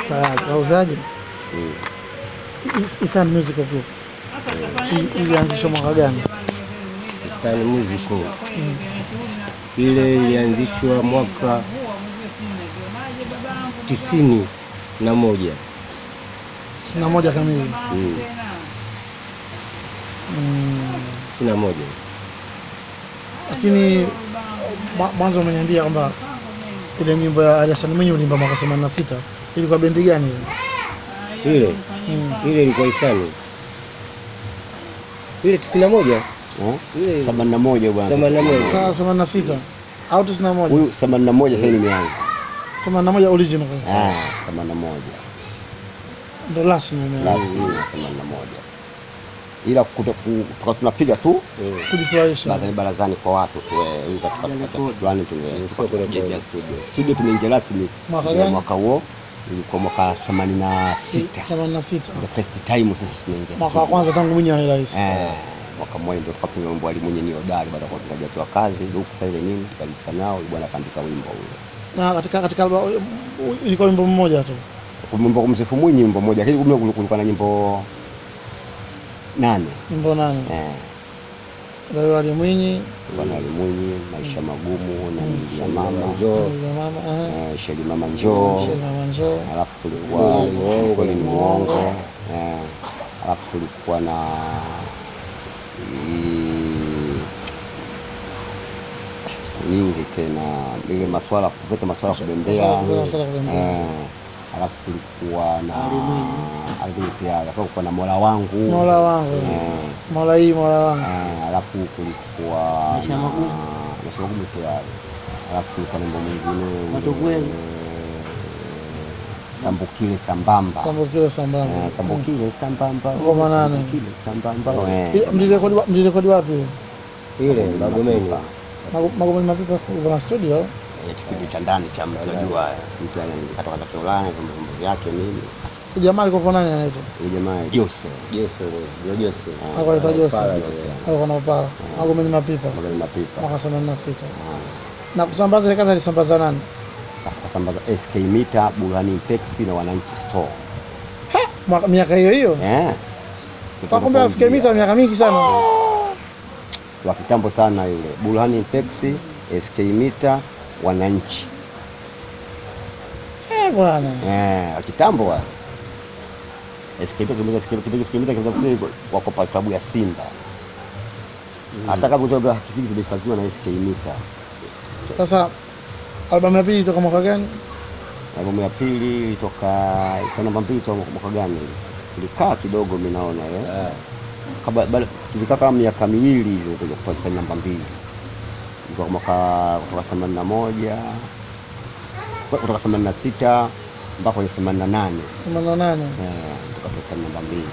tayari wauzaji Mm. Is- Isan Musical Group I- ilianzishwa mwaka gani? Sun Musical ile ilianzishwa mwaka tisini na moja ishirini na moja kamili. Mm, Mm. tisini na moja Lakini mwa- mwanzo umeniambia kwamba ile nyimbo ya Ali Hassan Mwinyi ulimba mwaka 86 ilikuwa bendi gani ile? ile Mm. ile ilikuwa Isani ile tisini na moja ile themanini na moja bwana. Themanini na moja. Saa 86 au 91? Huyu themanini na moja sasa nimeanza. 81 original kabisa. Ah, themanini na moja. Ndo rasmi umeanza Basi themanini na moja. Ila kuta- ku- tuka tunapiga tu Mm. kujifurahisha. barazani barazani kwa watu tu eh, ili katika katika fulani tume- Sio kwenye tumejenga bodi. studio. Studio tumeingia rasmi Mwaka ya gani? mwaka huo ilikuwa mwaka themanini na sita. 86. The first time sisi tumeingia Mwaka wa studio. kwanza tangu Mwinyi awe rais. Eh, mwaka mmoja ndio tukapiga wimbo alimwenye ni hodari baada ya kuwa tunajatiwa kazi huku sasa ile nini tukalizika nao bwana akaandika wimbo ule. Na katika katika alba- ilikuwa wimbo mmoja tu. Wimbo kumsifu Mwinyi wimbo mmoja lakini kumbe kulikuwa na nyimbo nane. Wimbo nane. Eh, Leo Ali Mwinyi, bwana Ali Mwinyi, maisha magumu na Mili ya mama, Njoo Yule mama, eh. eh, Sheli mama njoo, Sheri Mama njoo. alafu kulikuwa Kweli ni muongo, kweli ni ni muongo, eh, alafu kulikuwa na i- siku nyingi tena ile maswala kupeta maswala ya kubembea Maswala- maswala ya kubembea. eh, alafu kulikuwa na Ardhi pia alafu kulikuwa na Mola wangu Mola wangu. eh, Mola hii Mola wangu. eh, alafu kulikuwa Maisha na- magumu. maisha magumu tayari alafu kulikuwa na mambo mwingine Watu kweli. eh, sambukile sambamba Sambukile Eh, sambamba. sambukile sambamba Ngoma nane. sambukile sambamba Ile- eh. Mlirekodi wa- mlirekodi wapi? ile Magomeni Magu- Magomeni Mapipa uko na studio? Eh, kitu cha ndani cha mtu ajua mtu anatoka za Kiulaya kwa mambo yake nini Huyu Jamaa alikuwa nani anaitwa? huyu jamaa Jose Jose ndio Jose Alikuwa anaitwa Jose. Pala, Alikuwa na upara. Magomeni Mapipa. magari mapipa Mwaka 86. Ah. Na kusambaza ile kazi alisambaza nani? akasambaza FK mita Burhani Peksi na Wananchi Store Mwaka miaka hiyo hiyo. eh Kwa kumbe afikia mita miaka mingi sana. wa kitambo sana yule Burhani Peksi FK mita Wananchi Eh bwana. eh wa kitambo wa FK mita kimeta FK mita FK mita kimeta wako pa klabu ya Simba hata kama kutoka kisiki zimehifadhiwa na FK mita Sasa albamu ya pili toka mwaka gani? albamu ya pili ilitoka ilikuwa namba mbili toka mwaka gani ilikaa kidogo mimi naona eh Ah, Kaba- baada- tulikaa kama miaka miwili hivi kuja kupata saini namba mbili ilikuwa mwaka kutoka themanini na moja kutoka themanini na sita mpaka kwenye themanini na nane 88. Eh, tukatoa saini namba mbili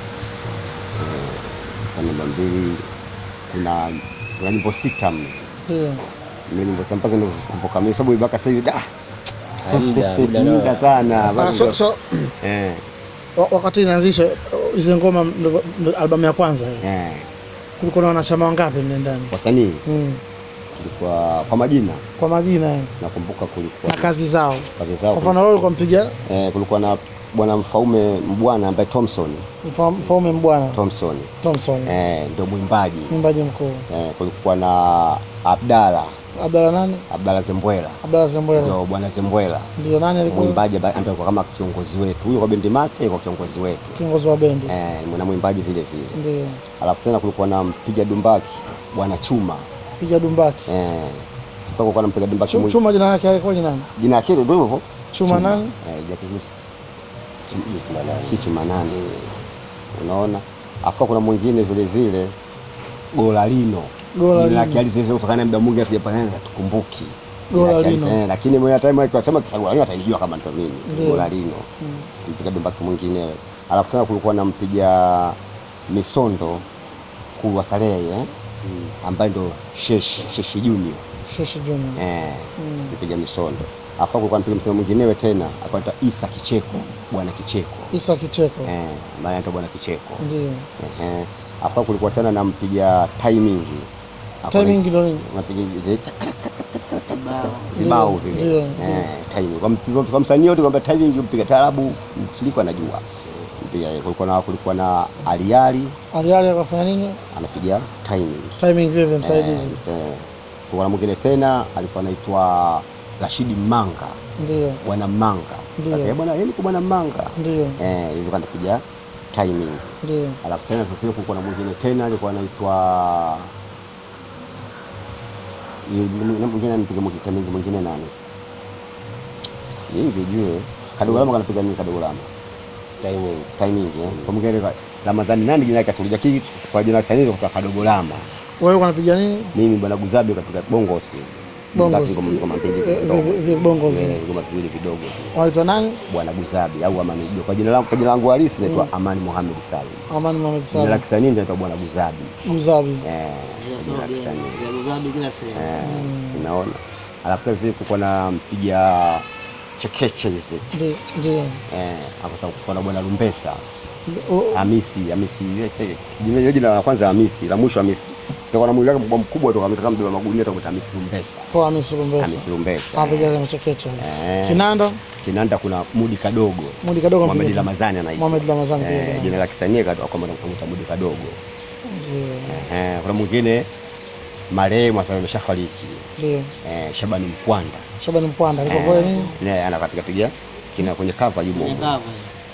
Eh, saini namba mbili kuna kuna nyimbo sita mle Ndio. Ndio nyimbo sita mpaka nikumbuka mimi sababu mpaka sasa hivi da muda muda muda nao sana Ah, bado- so, so eh wa- wakati inaanzishwa hizo ngoma ndo- ndo albamu ya kwanza hiyo. eh Kulikuwa na wanachama wangapi mle ndani? wasanii Mm. kulikuwa kwa majina Kwa majina eh, nakumbuka kulikuwa na kazi zao. kazi zao Kwa mfano wewe ulikuwa mpiga Eh, kulikuwa na bwana Mfaume Mbwana ambaye Thompson Mfa- Mfaume Mbwana Thompson Thompson, eh, ndio mwimbaji mwimbaji mkuu. eh, kulikuwa na Abdala Abdalla nani? Abdala Zembwela Abdalla Zembwela. ndio bwana Zembwela Ndio nani alikuwa mwimbaji ambaye ambaye alikuwa kama kiongozi wetu huyo kwa bendi Masa yuko kiongozi wetu kiongozi wa bendi? eh, na mwimbaji vile vile Ndio. alafu tena kulikuwa na mpiga dumbaki bwana Chuma Piga dumbaki. eh, kulikuwa na mpiga dumbaki Chu- mwingi Chuma jina lake alikuwa ni nani? jina lake ndio hivyo Chuma nani? eh, jina lake si- si Chuma nani unaona afu kuna mwingine vile vile Golalino Gola Jina lake Lino. alisema kutokana na muda mwingi hatujapatana tukumbuki Gola Jina lake Lino. alisema, lakini mwenye time akisema Golalino atajua kama ndo mimi Ndio. Golalino Mm. mpiga dumbaki mwingine alafu tena kulikuwa na mpiga misondo kulwa Salehe eh? ambaye ndo Sheshi Sheshi Junior Sheshi Junior. eh, Mm. mpiga misondo alafu kulikuwa mpiga misondo mwinginewe tena akaitwa Isa Kicheko bwana Kicheko Isa Kicheko. eh, maana anaitwa bwana Kicheko Ndio. Ehe. Alafu kulikuwa tena na mpiga timing. Hapo Timing ndo nini? Napiga zile vibao vile Ndio, eh, timing kwa, mp- kwa msanii yote kwamba timing mpiga taarabu mchiliko anajua mpiga kulikuwa na kulikuwa na aliali aliali akafanya nini anapiga timing timing vile vile msaidizi Eh, mse- kulikuwa na mwingine tena alikuwa anaitwa Rashidi Manga ndio bwana Manga Ndio. sasa yeye bwana yeye ni bwana Manga ndio eh ilikuwa anapiga timing ndio alafu tena sasa kulikuwa na mwingine tena alikuwa anaitwa Yule- yule mwingine anapiga timing mwingine nani yeye ujue kadogolama kanapiga nini kadogolama timing timing eh kwa mwingine kwa- Ramadhani nani jina lake tulija kii kwa jina la sanii kwa kadogolama wewe unapiga nini mimi bwana Guzabi kapiga bongosi Bongos. Mbaki ngoma ngoma mbili Eh, vidogo. vi- vi- bongos. Eh, ngoma viwili vidogo wanaitwa nani bwana Guzabi au Amani Jua. Kwa jina langu kwa jina langu halisi naitwa Amani Mohamed Salim. Amani Mohamed Jina la Salim kisanii naitwa bwana Guzabi. Guzabi Eh, jina la kisanii. kila sehemu. Eh, unaona. Alafu kazi kuko na mpiga chekeche hizi. ndio ndio Eh, hapo kuko na bwana Lumbesa. O- Hamisi, Hamisi yeye sasa. Jina jina la kwanza Hamisi, la mwisho Hamisi. Ndio na mwili wake mkubwa mkubwa tu kama mbeba magunia tu Hamisi Lumbesa. kwa Hamisi Lumbesa Hamisi Lumbesa. apiga machekeche Eh. kinanda Kinanda kuna Mudi Kadogo. Mudi kadogo Mohamed mpiga Ramadhani anaitwa. Mohamed Ramadhani pia Eh, kinanda. jina la kisanii katoka kwamba namuita Mudi Kadogo. ndio Eh, kuna mwingine marehemu sasa ameshafariki. ndio Eh, Shabani Mkwanda. Shabani Mpwanda alikuwa kwa nini Naye anakapiga piga kina kwenye cover yumo. Kwenye cover.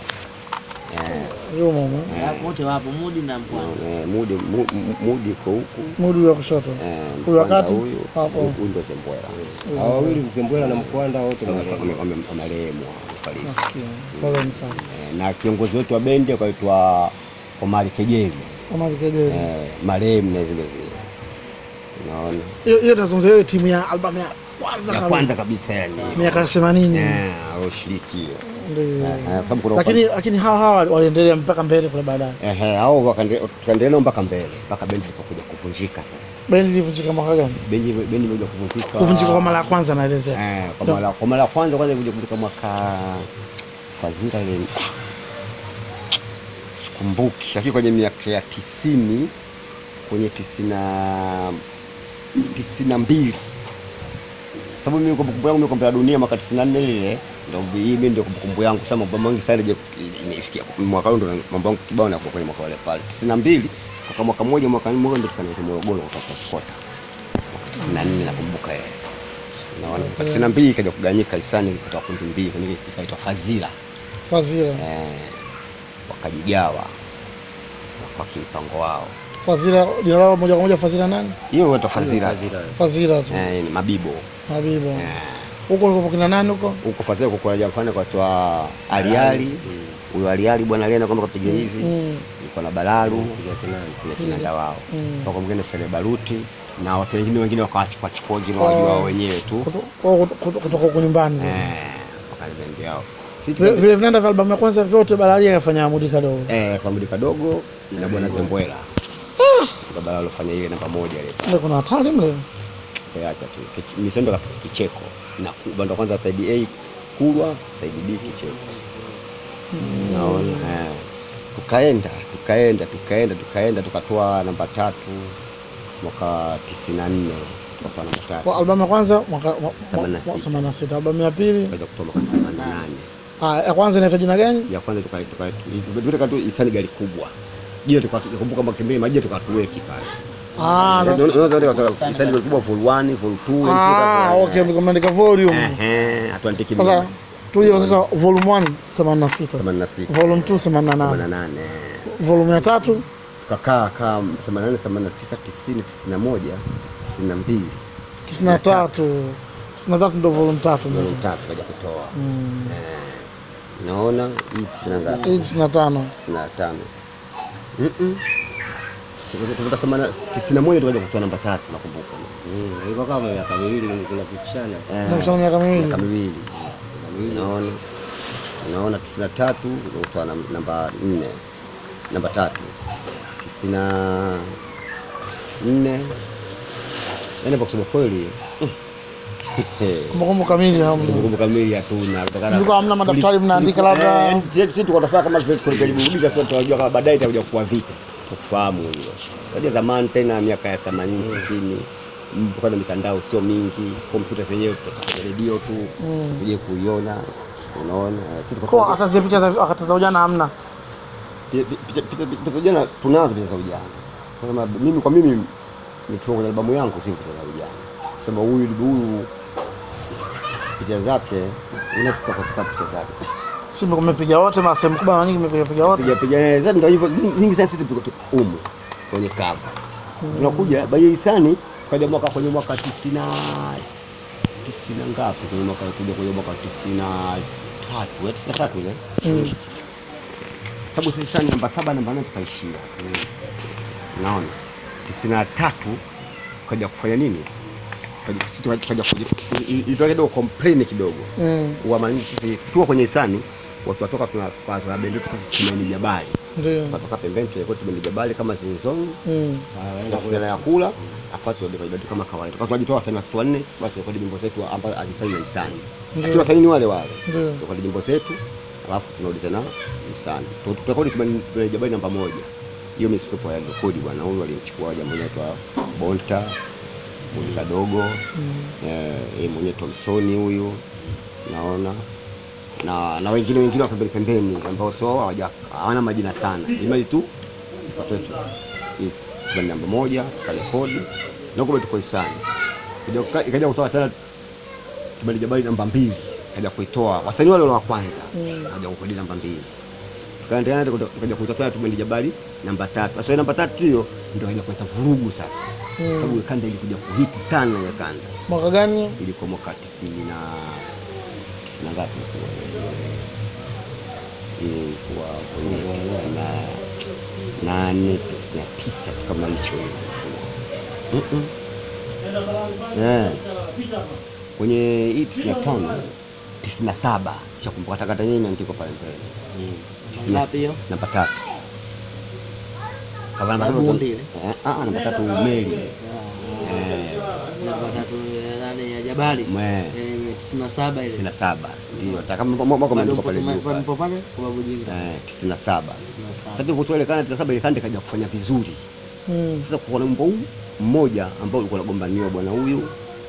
Eh, yumo humo Wapo wote wapo Mudi na Mpwani. eh, Mudi Mu- Mu- Mudi kwa huku. mudi wa kushoto Eh, Huyu wa Mkwanda kati? huyu. Hapo. Huyu ndio Zembwela. hao wawili mzembwela na mkwanda wote Wame- marehemu. wame- wame- Wamarehemu wamefariki. nasikia poleni sana Eh, na kiongozi wetu wa bendi akaitwa Omari Kejeli. Omar Kejeli Eh, marehemu na vile vile. Unaona? hiyo hiyo tunazungumzia hiyo timu ya albamu ya kwanza Ya kabisa. kwanza kabisa yani. miaka 80 Eh, aloshiriki hiyo. ndio Eh, eh, sababu kuna lakini lakini hawa hawa waliendelea mpaka mbele kule baadaye Ehe, hao wakande- tukaendelea nao mpaka mbele mpaka bendi ilipokuja kuvunjika sasa. bendi ilivunjika mwaka gani Bendi bendi ilikuja kuvunjika. kuvunjika kwa mara ya kwanza naelezea Eh, kwa mara kwa mara ya kwanza kwanza ilikuja kuvunjika mwaka kwa zinga ile sikumbuki, lakini kwenye miaka ya tisini kwenye tisini na tisini na mbili sababu mimi kumbukumbu yangu mimi kombe la dunia mwaka tisini na nne ile ndio hii mimi ndio kumbukumbu yangu sasa mambo mengi sana je imefikia mwaka huu ndio mambo yangu kibao na kwenye mwaka wale pale tisini na mbili kwa mwaka mmoja mwaka mmoja ndio tukaenda Morogoro kwa Kota mwaka tisini na nne nakumbuka yeye naona mwaka tisini na mbili ikaja kuganyika hisani kutoka kundi mbili kwenye ikaitwa Fazila Fazira eh, wakajigawa kwa kimpango wao Fazira jina lao moja kwa moja Fazira nani hiyo inaitwa Fazila Fazila. Fazira tu eh, ni mabibo Habiba eh, huko ulikuwa kina nani huko huko Fazila kuko na jamfani kwa toa Aliali huyo Aliali bwana alienda kwamba kapiga hivi Mm, yuko na Balaru Piga kinanda. kuna kinanda wao mm. kwa mwingine Sele Baruti na watu wengine wengine wakawachukua chukua wengine Oh. wajua wao wenyewe tu Kuto- kwa- kuto- kuto- kutoka huko nyumbani sasa eh, wakalibendi yao Si vile tuka- vile vinanda vya albamu ya kwanza vyote Balaria akafanya Mudi kadogo eh, kwa Mudi kadogo na bwana Zembwela ndio Balalo alofanya ile namba moja ile Ndio kuna hatari mle Acha tu Kich- misendo katika kicheko na ku- bando kwanza side A kulwa side B kicheko naona eh. tukaenda tukaenda tukaenda tukaenda tukatoa namba tatu mwaka tisini na nne tukatoa namba tatu kwa albamu ya kwanza mwaka mwa- Themanini na mwa- sita. 86 albamu ya pili tukaja kutoa mwaka themanini na nane ah ya kwanza inaitwa jina gani ya kwanza tuka- tuka- tuka tu isani gari kubwa jina tukakumbuka makembei majina tukatuweki pale ah ndo- isani gari kubwa full 1 full 2 ah okay mmeandika volume ehe Atlantic sasa tuje sasa volume 1 86 86 volume 2 88 88 volume ya tatu tukakaa kaa 88 89 90 91 92 93 93 ndo volume tatu ndio tatu kaja kutoa Mm. eh naona hii tuna ngapi hii 95 95 mhm tukata semana 91 tukaja kutoa namba tatu nakumbuka Mm, ilikuwa kama miaka miwili zinapitishana. Eh, na kushana miaka miwili miaka miwili unaona unaona tisini na tatu kutoa nam- namba nne namba tatu tisini na nne yaani kwa kusema kweli kumbukumbu kamili hamna kumbukumbu kamili hatuna kutokana Mlikuwa hamna madaftari tuli- mnaandika tuliku- labda- eh, yaani sisi- sisi tulikuwa tunafanya kama vile tulijaribu kurudisha sasa tunajua kama baadaye itakuja kuwa vipi kufahamu hilo unajua zamani tena miaka ya 80 90 mpaka na mitandao sio mingi, kompyuta zenyewe tunasoma redio tu Mm. uje kuiona, unaona Eh, sisi tuko- Kwa hata zile picha za wakati za ujana hamna. Pi- pi- picha picha- picha za ujana tunazo picha za ujana. Sasa ma- mimi kwa mimi nikiwa kwenye albamu yangu si picha za ujana. Sema huyu huyu picha zake unasita katika picha zake. Si mmepiga wote ma sehemu kubwa na nyingi mmepiga piga wote. Piga piga naye sasa ndio hivyo nyingi sasa sisi tuko tu umu kwenye cover. Tunakuja Baye Hisani kaja mwaka kwenye mwaka tisina tisina ngapi kwenye mwaka kuja kwenye mwaka tisina tatu eh, tisina tatu ile Mm. sababu sisi sana namba saba namba nane tukaishia Mm. naona tisini na tatu kaja kufanya nini Kaja- sisi tukaja- tukaja kuji- i- i- ilitoka kidogo complain kidogo Mm. uamani sisi tuko kwenye hisani watu watoka tuna tuna- tuna bendi yetu sisi tumaini jabali Ndio. tukatoka pembeni tulikuwa tumaini jabali kama zinzong Mm. tukafutana ya kula afuatu ndio bendi kama kawaida tukawa tunajitoa wasanii watu wanne basi rekodi nyimbo zetu ambazo alisani na hisani lakini Ndio. wasanii ni wale wale Ndio. tukadi nyimbo zetu alafu tunarudi tena hisani turekodi tumaini jabali namba moja hiyo mimi sikuwepo ya rekodi bwana huyu alimchukua jamaa anaitwa Bonta Mudi kadogo Mm. eh yeye mwenyewe Thompson huyu naona na na wengine wengine wa pembeni pembeni ambao sio hawaja- hawana majina sana imali tu watoto hii kwa namba moja karekodi na huko tuko hisani Ikaja kuka- ikaja kutoa tena Kibali Jabali namba mbili kaja kuitoa wasanii wale wale wa kwanza Mm. kaja kukodi namba mbili tukaendelea tukaja kuitoa tena Kibali Jabali namba tatu sasa hiyo namba tatu hiyo ndio kaja kuleta vurugu sasa sababu Mm. mm. kanda ilikuja kuhiti sana ya kanda Mwaka gani? ilikuwa mwaka tisini na tisini na ngapi ilikuwa kwenye tisini na nane tisini na tisa kitu kama hicho Mm-mm. Eh. kwenye hii tisini na tano tisini na saba shakumbuka takata yenyewe imeandikwa pale mbele Tisini na- Ngapi hiyo? namba tatu Kama namba tatu- Bundi ile? Eh, ah, namba tatu meli Ah, Eh, namba tatu ya nane ya Jabali mwe Eh, tisini na saba ile tisini na saba ndio hata kama mwaka Bado umeandikwa mpo pale tuma- juu pale. mpo pale kwa babu jinga Eh, tisini na saba Tisini na saba. sasa tulivyotoa ile kanda tisini na saba ile kanda ikaja kufanya vizuri Mm. sasa kuna wimbo huu mmoja ambao ulikuwa unagombaniwa bwana huyu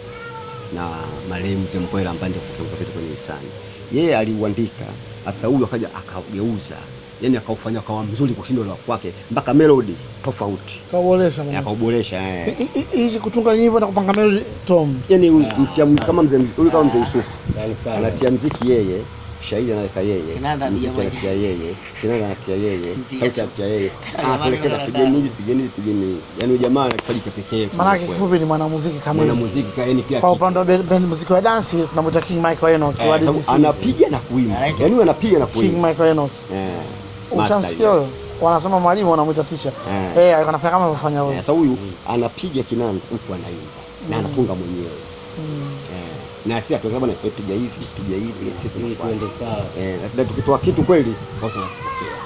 na marehemu Mzee Mkwela ambaye ndio kusema vitu kwenye hisani yeye aliuandika sasa huyu akaja akaugeuza yani akaufanya akawa mzuri kushinda ule wa kwake mpaka melody tofauti Kaboresha Eh, bwana. akauboresha eh. Hi- hi- Hizi kutunga nyimbo na kupanga melody Tom. yani huyu mtia mziki kama mzee huyu kama mzee Yusufu Ndani sana. anatia mziki yeye shairi anaweka yeye Kinanda mziki pia anatia yeye kinanda anatia yeye Ndio. sauti anatia yeye Jamani, anapelekeza kinanda pigeni hivi tano. pigeni hivi pigeni hivi yani huyu jamaa ana kipaji cha pekee Maana yake kweli. kifupi ni mwanamuziki kamili. mwanamuziki kaeni pia Kwa kitu. upande wa ben- ben- muziki wa dansi tunamwita King Michael Enoch Eh, wa sababu DDC. anapiga na kuimba Anaitwa- yani huyu anapiga na King kuimba Michael Enoch. eh master Ushamsikia yule. huyo? Wanasema mwalimu wanamwita teacher. Eh. Eh, alikuwa anafanya kama anavyofanya Eh, huyo. sasa huyu anapiga kinanda huku anaimba na Mm. anatunga mwenyewe Mm. eh na si atuweza bwana eh, piga hivi piga hivi sisi Ili tunafuata. tuende sawa. Eh, na tukitoa kitu kweli watu wanapokea.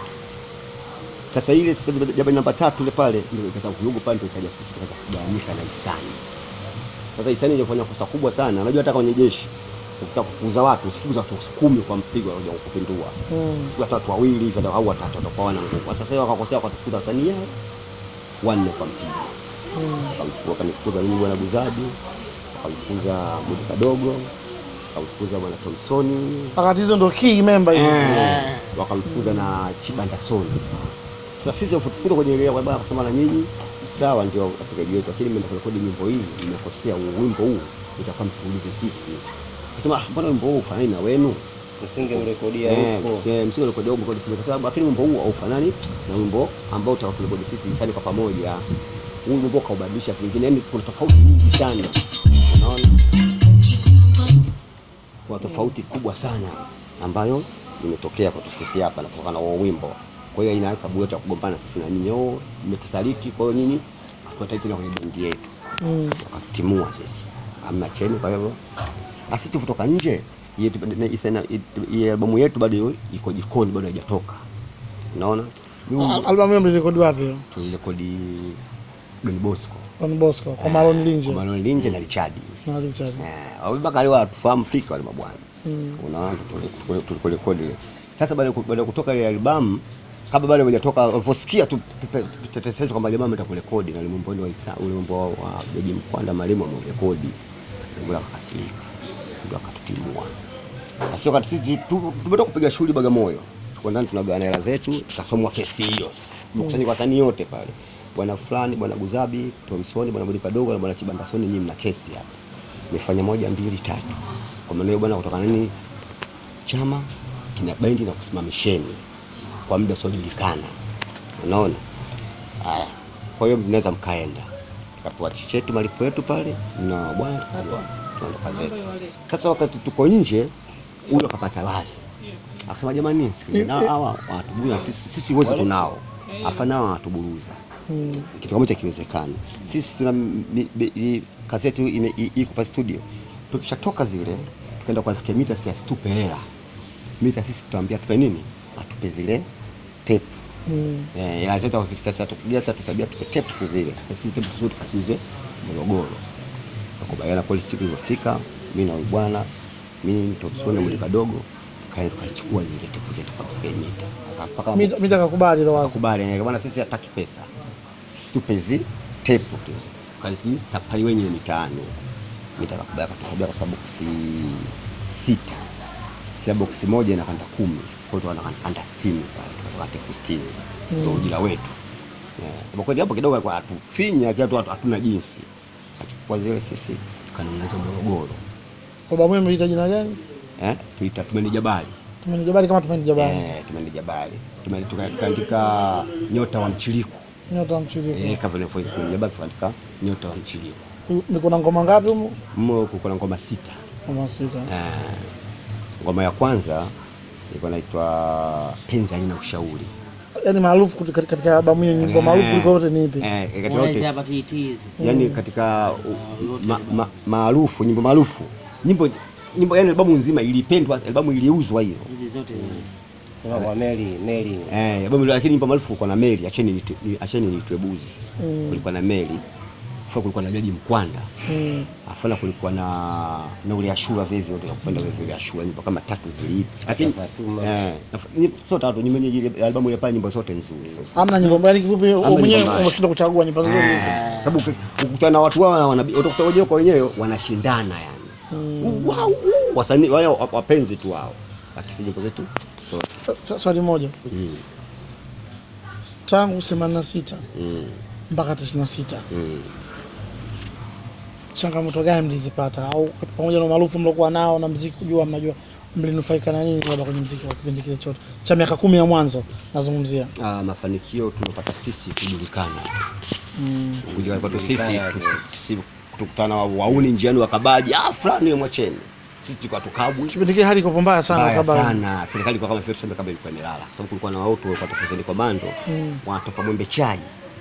Sasa ile sasa jabali namba tatu ile pale ndio ikata vurugu pale ndio ikaja sisi tukaja kugawanyika na hisani. Sasa hisani ilifanya kosa kubwa sana. Unajua hata kwenye jeshi ukitaka kufukuza watu usifukuze watu kumi kwa mpigo wanakuja kukupindua. Mm. Siku hata watu wawili kada au watatu watakuwa wana nguvu. Sasa sasa wakakosea wakatufukuza wasanii yao wanne kwa mpigo. Mm. Wakamchukua wakanifukuza mimi bwana Buzabi, wakamfukuza Mudi Kadogo, wakamfukuza bwana Thompsoni, Wakati hizo ndo key member hizo. Eh, wakamfukuza na Chibanda Soni. Sasa sisi wafutufuta kwenye ile kwamba akasema na nyinyi sawa, ndio wapigaji wetu, lakini mmeenda kurekodi nyimbo hii, mmekosea huu wimbo huu, itakuwa mtuulize sisi. Akasema "Ah, mbona wimbo huu ufanani na wenu? Usingemrekodia Eh, huko. msinge- msingerekodi au mrekodi sisi, kwa sababu lakini wimbo huu haufanani na wimbo ambao tutakaporekodi sisi hisani kwa pamoja. Huu wimbo kaubadilisha vingine, yani kuna tofauti nyingi sana, unaona kuna tofauti kubwa sana ambayo imetokea kwetu sisi hapa na kutokana na huo wimbo. Kwa hiyo ina hesabu yote ya kugombana sisi na nyinyi, oh, mmetusaliti. Kwa hiyo nyinyi hatuwataki tena kwenye bendi yetu, Mm. wakatimua sisi, hamna cheni. Kwa hivyo basi tu kutoka nje, yetu na- isena- hii albamu yetu bado iko jikoni, bado haijatoka. Unaona, Al- Albamu hiyo mlirekodi wapi hiyo? tulirekodi Don Bosco Don Bosco kwa Maroon Linje kwa Manuel Linje na Richard na Richard. eh, mpaka leo hatufahamu fika wale mabwana Mm. unaona tulikorekodi ile. Sasa baada ya ku- baada ya kutoka ile albamu kabla bado hajatoka waliposikia tu pepe- tetesezi kwamba jamaa ameenda kurekodi na ule wimbo wa Isa ule wimbo wa- wa Jaji Mkwanda Malimo ameurekodi, ndio akakasirika, ndio akatutimua. Sasa wakati sisi tu- tumetoka kupiga shughuli Bagamoyo, tuko ndani tunagawana hela zetu, ikasomwa kesi hiyo, tumekusanyika wasanii wote pale, bwana fulani, bwana Guzabi, Tomsoni, bwana Budi Kadogo na bwana Chibandasoni, nyinyi mna kesi hapa, mmefanya moja mbili tatu, kwa maana hiyo bwana, kutoka nini chama kina bendi na kusimamisheni kwa muda usiojulikana. Unaona? Haya. Kwa hiyo mnaweza mkaenda. Tukapewa chetu malipo yetu pale na bwana tukaondoka tukaondoka zetu. Sasa wakati tuko nje huyo akapata wazo. Akasema jamani, sikiliza na hawa watu bwana sisi sisi wote tunao. Afana hawa watuburuza. Mm. Kitu kama hicho kiwezekani. Sisi tuna mi- mi- mi- kazi yetu ime- i- iko pa studio. Tukishatoka zile tukaenda kwa mita si asitupe hela. Mita sisi tutaambia tupe nini? Atupe zile tape. Mm. Eh, hela zetu wakifika saa tukigia saa tusabia tupe tape tu zile. Na sisi tape zote tukasiuze Morogoro. Tukakubaliana kweli siku iliyofika mimi na huyu bwana mimi Topsoni na mwili kadogo kaenda tukachukua zile tape zetu kwa kufika mita. Mpaka Mita mita kakubali ilo wazo. Akakubali eh, bwana sisi hataki pesa. Sisi tupe hizi tape tu. Kazi safari wenyewe mitaani. Mita kakubali akatusabia kwa boksi sita. Kila boksi moja inakanda kumi. Kwa hiyo tunakanda 60 pale. Tunatoka tape 60. Ndio ujira wetu. Eh, kwa kweli hapo kidogo alikuwa atufinya kiatu hatuna jinsi. Akachukua zile sisi tukanunua hizo Morogoro. Kwa babu yenu mliita jina gani? Eh, tuita tumeni jabali. Tumeni Jabali kama tumeni Jabali. Eh, tumeni jabali. Tumeni tuka- tukaandika nyota wa mchiliku. Nyota mchiki. Eh, kama vile foi kwenye jabali tukaandika nyota wa mchiliku. Ni kuna ngoma ngapi humo? Mmo kuko na ngoma sita. Ngoma sita. Eh, ngoma ya kwanza ilikuwa inaitwa penzi halina ushauri. Yaani maarufu katika katika albamu hiyo nyimbo maarufu kuliko yote ni ipi? Eh, katika Unaanzia yote hapa TT hizi. yani katika uh, ma- ma- maarufu nyimbo maarufu nyimbo nyimbo yani albamu nzima ilipendwa, albamu iliuzwa hiyo. Hizi zote Sema kwa meli meli Eh, albamu lakini nyimbo maarufu kulikuwa na Meli, acheni nitu- ni- acheni niitwe buzi. Mm. Kulikuwa na Meli. Afa kulikuwa na Jaji Mkwanda. Mm. Afana kulikuwa na na ule Ashura vivyo ndio kupenda vile vile Ashura nyimbo kama tatu ziliipi. Lakini Fatuma. eh naf- nyimbo- sio tatu nyimbo yenyewe ile albamu ile pale nyimbo zote nzuri. Hamna nyimbo mbaya kifupi wewe Hamna mwenyewe nyimbo mbaya. umeshindwa kuchagua nyimbo nzuri. Eh, Sababu uki- ukikutana na watu wao wana utakuta wenyewe kwa wenyewe wanashindana yani. Mm. Wow, wow. Wasanii wao wapenzi tu wao. Lakini nyimbo zetu so Sa- Swali moja. mm, Tangu 86 mm, mpaka 96 mm. changamoto gani mlizipata au pamoja na umaarufu mliokuwa nao na mziki kujua mnajua mlinufaika na nini labda kwenye mziki kwa kipindi kile chote cha miaka kumi ya mwanzo nazungumzia Ah, mafanikio tunapata sisi kujulikana. mm. kujulikana kwetu sisi Kujulikana, tusi- tusi- tukutana wa- wauni njiani wakabaji ah fulani mwacheni sisi tulikuwa tukabwi kipindi kile hali iko mbaya sana mbaya kabla sana serikali ilikuwa kama vile tuseme kama ilikuwa imelala kwa sababu kulikuwa na watu walikuwa tofauti komando Mm. wanatoka mwembe chai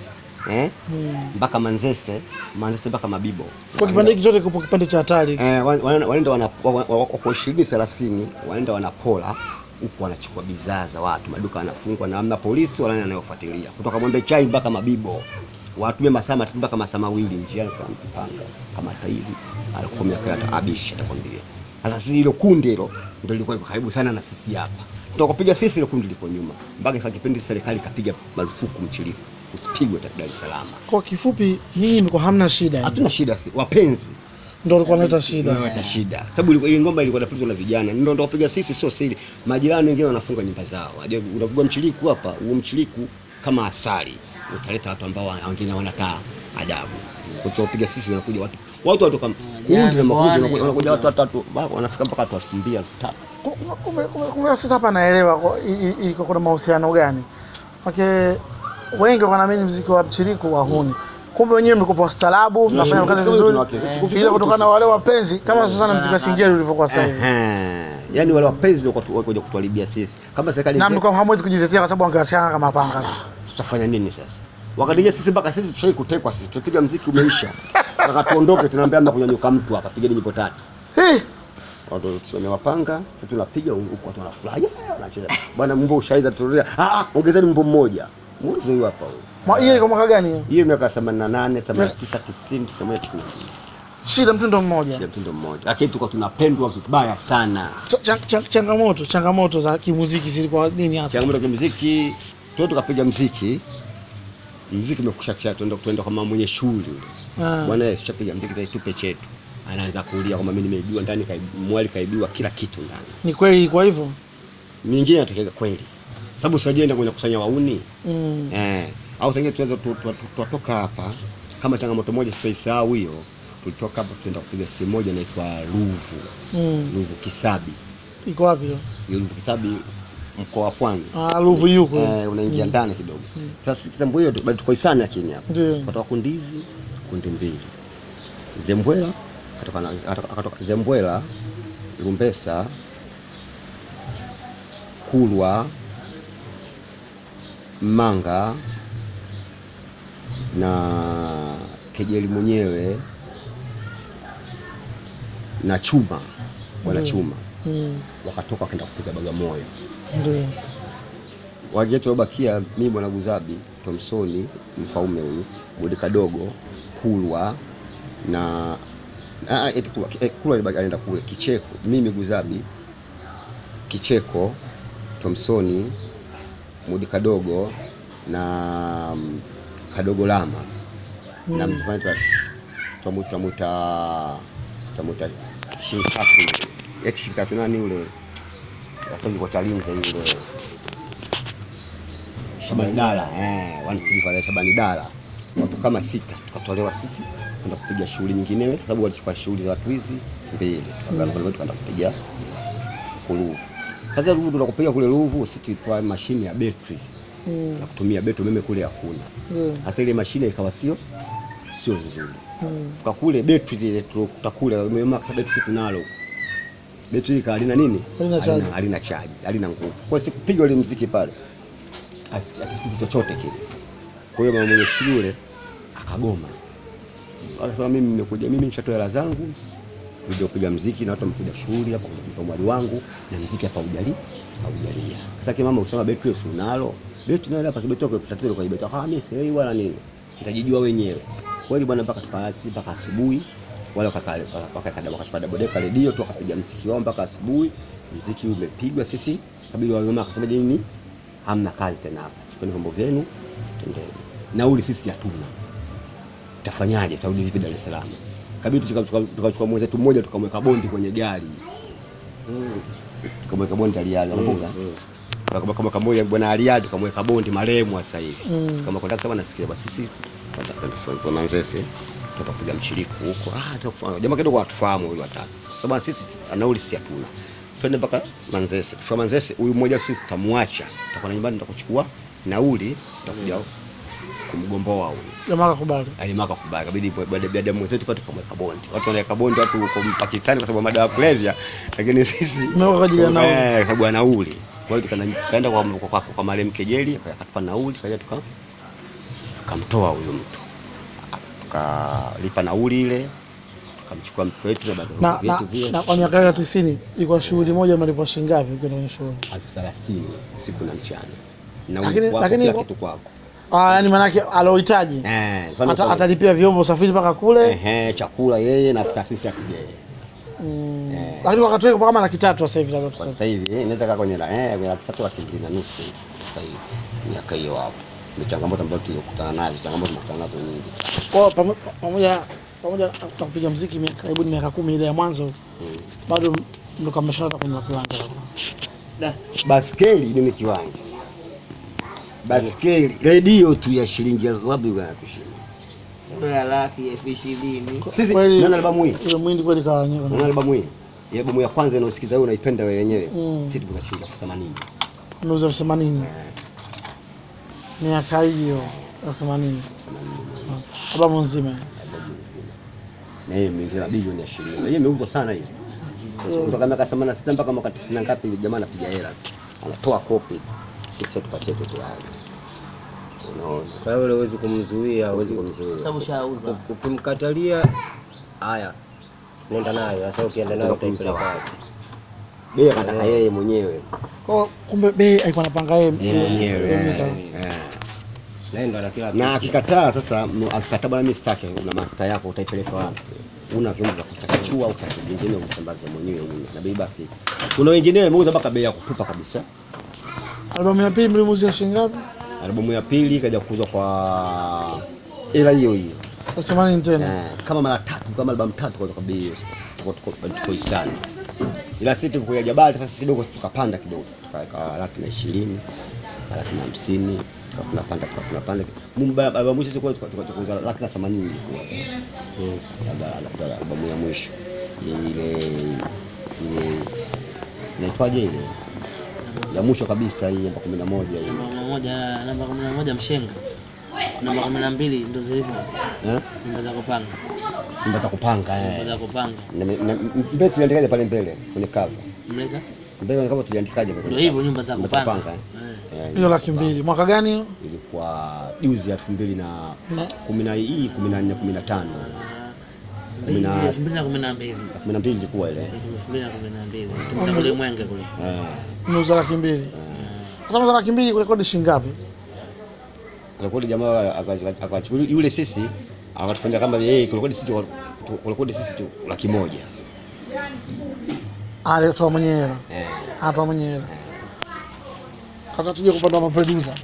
eh Mm. mpaka manzese manzese mpaka mabibo kwa kipindi hiki chote kipo kipindi cha hatari eh wa- wana- wanaenda wana wa- wa- wako ishirini thelathini wanaenda wanapola huku wanachukua bidhaa za watu maduka yanafungwa na amna polisi wala nani anayofuatilia kutoka mwembe chai mpaka mabibo watumie masaa matatu mpaka masaa mawili njiani kwa mpanga kama hata hivi alikuwa miaka ya abishi atakwambia sasa sisi hilo kundi hilo ndio lilikuwa liko karibu sana na sisi hapa tukapiga sisi hilo kundi liko nyuma mpaka kwa kipindi serikali ikapiga marufuku mchiliku usipigwe Dar es Salaam kwa kifupi nyinyi mko hamna shida hatuna shida si wapenzi ndio ulikuwa unaleta shida inaleta shida sababu ilikuwa- ile ngoma ilikuwa inapigwa na vijana ndio ndio kupiga sisi sio siri majirani wengine wanafunga nyumba zao aje unapigwa mchiliku hapa huo mchiliku kama asali utaleta watu ambao wa- wengine wanakaa adabu kutopiga sisi wanakuja watu watu watu kama kundi na makundi Wanakuja- wanakuja- wanakuja watu watatu ba- wanafika mpaka watu elfu mbili elfu tatu Kumbe- kumbe- kumbe- kumbe sasa hapa naelewa kwa- i- i- iko kuna mahusiano gani make wengi wanaamini mziki wa mchiriku wahuni kumbe wenyewe mlikuwa wastaarabu mnafanya kazi vizuri ila kutokana na wale wapenzi kama sasa na mziki wa singeli ulivyokuwa sasa hivi Ehe. yaani wale wapenzi ndio watu wakuja kutuharibia sisi kama serikali na mlikuwa hamwezi kujitetea kwa sababu angewachanga kama panga tutafanya nini sasa wakati sisi mpaka sisi tushai kutekwa sisi tupiga mziki umeisha taka tuondoke tunaambia mna kunyanyuka mtu hapa pigeni nyimbo tatu Hii, watu wamewapanga sisi tunapiga huku watu wanafurahi yeah, wanacheza bwana mbo ushaiza turudia ah ah, ongezeni mbo mmoja muulize huyu hapa huyu mwa- hiyo ilikuwa mwaka gani hiyo? hiyo miaka 88 89 90 91 shida mtindo mmoja kila mtindo mmoja lakini tulikuwa tunapendwa vibaya sana Ch- ch- ch- changamoto changamoto za kimuziki zilikuwa nini hasa changamoto ya muziki tuende tukapiga mziki, mziki umekusha cha tuenda tuenda kama mwenye shughuli yule Ah. bwana, eh, tushapiga mziki sasa tupe chetu, anaanza kulia kwamba mimi nimeibiwa ndani, kaibi- mwali kaibiwa kila kitu ndani. Ni kweli kwa hivyo? Mingine inatokea kweli, sababu sijaenda kwenye kusanya wauni Mm. eh, au sasa tunaweza tu- tu- tu- tutoka hapa kama changamoto moja sitaisahau hiyo. Tulitoka hapa tuenda kupiga sehemu moja inaitwa Ruvu, Mm. Ruvu Kisabi. Iko wapi hiyo? Hiyo Ruvu Kisabi mkoa wa Pwani. Ah, Ruvu yuko. Eh, unaingia Mm. ndani kidogo. Mm. Sasa kitambo hiyo bado tuko isani lakini hapa. Ndio. Kutoka kundizi kundi mbili. Zembwela katoka na akatoka- akatoka Zembwela, Lumbesa, Kulwa, Manga na Kejeli mwenyewe na Chuma, bwana Ndio. Chuma Mm. wakatoka wakaenda kupiga Bagamoyo. Ndio. Wagetu wabakia mimi bwana Guzabi, Thomsoni, mfaume huyu, Bodi Kadogo, Kulwa na ah, eti Kulwa, eh, Kulwa alibaki- alienda kule Kicheko, mimi Guzabi, Kicheko, Thomsoni, Mudi Kadogo na mm, Kadogo Lama na Mm. mtu fulani twamuita twamuita twamuita Shinkatu, eti Shinkatu nani ule afanye kwa Chalinze yule Shabani Dala eh, one silver ya Shabani Dala, watu kama sita tukatolewa sisi kwenda kupiga shughuli nyinginewe, kwa sababu walichukua shughuli za watu hizi mbili, tukaanza mm. tukaenda kupiga Ruvu. Sasa Ruvu tunakupiga kule Ruvu, sisi tulitoa mashine ya betri Mm. ya kutumia betri, umeme kule hakuna. Ndio. Sasa ile mashine ikawa sio sio nzuri, Mm. fika kule betri ile tulokuta kule, umeme kasa betri tunalo betri ika halina nini, Halina charge. halina chaji, halina nguvu. Kwa hiyo sikupiga ule mziki pale Asi- akisikiki chochote kile. Kwa hiyo mama mwenye shule akagoma, akasema mimi nimekuja, mimi nishatoa hela zangu kuja kupiga mziki na watu wamekuja shughuli hapa kuja mwali wangu na mziki hapa hujali haujalia. Sasa kama mama usema betri wewe si unalo betri nayo hapa kibetri kwa tatizo kwa kibetri, ah mimi sielewi wala nini, nitajijua wenyewe kweli bwana, mpaka tukasi mpaka asubuhi wale wakakale wakakada wakachukua dabodeka redio tu wakapiga mziki wao mpaka asubuhi. Mziki umepigwa, sisi kabidi wale mama akasema nini, hamna kazi tena hapa, chukueni vyombo vyenu tendeni. Nauli sisi hatuna, tafanyaje? Tarudi vipi Dar es Salaam? Kabidi tukachukua tukachukua mwenzetu mmoja tukamweka bondi kwenye gari tukamweka bondi aliali, unakumbuka? Tukamweka moja bwana aliali, tukamweka bondi marehemu sasa hivi Mm. kama kondakta bwana, sikia basi, sisi tunataka Manzese tutapiga mchiriku huko. Ah, tutakufanya jamaa kidogo atufahamu huyu watatu, sababu sisi nauli si hatuna, twende mpaka Manzese. Kufika Manzese, huyu mmoja sisi tutamwacha, tutakuwa nyumbani, tutakuchukua nauli, tutakuja kumgomboa huyu Jamaa akakubali. alimaka kubaya, kabidi baada mwenzetu pale tukamweka bondi. Watu wanaweka bondi watu huko Pakistani kwa sababu ya madawa ya kulevya, lakini sisi Mmeweka kwa ajili ya nauli. Eh, kwa sababu ya nauli. Kwa hiyo tukaenda tukaenda kwa kwa, kwa, kwa marehemu Kejeli akatupa nauli, kaja tuka tukamtoa huyo mtu tukalipa nauli ile, tukamchukua mtu wetu na Na, bado na, vyetu vile na kwa miaka ya tisini ilikuwa shughuli moja malipo shilingi ngapi ukienda kwenye shughuli? elfu thelathini siku na mchana, nauli Lakini- kwako, lakini kila iko- kitu kwako Ah, yani maanake alohitaji eh, mfano Ata, kama- atalipia vyombo usafiri mpaka kule ehe, chakula yeye na taasisi ya kigeni mm. Eh. Lakini wakati ule kama laki tatu sasa hivi labda Kwa tuseme. sasa hivi eh, inaweza kaa kwenye la eh kwenye laki tatu laki mbili na nusu sasa hivi miaka hiyo hapo. Ni changamoto ambazo tulikutana nazo, changamoto tunakutana nazo nyingi sana. Kwa hiyo pamo- pamoja pamoja na kupiga muziki mi- karibuni miaka kumi ile ya mwanzo Mm. bado ndo kameshaanza kununua kiwanja Da. Baskeli ni kiwanja. Baskeli redio tu ya shilingi elfu wapi bwana kushinda. Sio ya laki elfu ishirini. Sisi Kweli- nani albamu hii? ile mwindi kweli Nani kawa albamu hii? Ile albamu ya kwanza inaosikiza wewe unaipenda wewe wenyewe. Mm. Sisi tuna shilingi elfu themanini. meuza elfu themanini Eh, miaka hiyo ya themanini themanini. albamu nzima Albamu nzima. Na hiyo imeingia bilioni ya shilingi. Na hiyo imeuzwa sana hiyo. kutoka miaka themanini na sita mpaka mwaka tisini na ngapi, jamaa anapiga hela tu, anatoa kopi, sisi tukacheke tayari. Unaona, Kwa hiyo huwezi kumzuia, hawezi huwezi kumzuia. Sababu shauza. ukimkatalia, haya nenda nayo. Sasa ukienda nayo Utakuuza utaipeleka wapi? wapi? bei akataka yeye mwenyewe, kwa kumbe bei alikuwa anapanga yeye yeye mwenyewe yeye eh, mwenyewe. eh. Naenda na kila na kitu. akikataa sasa, m- akikataa bwana, mimi sitaki, una master yako, utaipeleka wapi? Una vyombo vya kuchakachua au kitu kingine usambaze mwenyewe una na bei basi. Kuna wengine wameuza mpaka bei ya kutupa kabisa, albamu ya pili mlimuuzia shilingi ngapi Albamu ya pili ikaja kuuzwa kwa hela hiyo hiyo themanini tena Eh, kama mara tatu kama albamu tatu kwa kwa bei hiyo. Tuko tuko tuko isani. Ila sisi tuko Jabali sasa kidogo tukapanda kidogo. Tukaweka laki na ishirini, laki na hamsini, tukawa tunapanda tukawa tunapanda. Mungu baba albamu mwisho tulikuwa tukauza laki na themanini ilikuwa. Labda labda albamu ya mwisho. Ile ile inaitwaje ile? Ya mwisho kabisa hii namba 11 hii. Namba kumi na moja, namba kumi na moja mshenga. Namba kumi na mbili ndo zilivyo Eh? namba za kupanga, Namba za kupanga namba eh. za kupanga. Na- na- Mbele tuliandikaje pale mbele kwenye cover? Mleka Mbele kama tuliandikaje kwenye ndio hivyo, nyumba za Nyumba za kupanga. kupanga, Eh. Eh, hiyo laki mbili mwaka gani hiyo ilikuwa juzi elfu mbili na Na- kumi na hii kumi na nne kumi na tano Kumi na- elfu mbili na kumi na mbili kumi na mbili ilikuwa ile elfu mbili na kumi na mbili tumeenda kule Mwenge kule. Eh, nimeuza laki mbili sasa mauza laki mbili kurekodi shilingi ngapi rekodi jamaa aka- akachukua yule sisi akatufanyia kama yeye kurekodi sisi tu- kurekodi sisi tu laki moja alitoa mwenyewe hela Eh, anatoa mwenyewe hela sasa tuje kupanda maproducer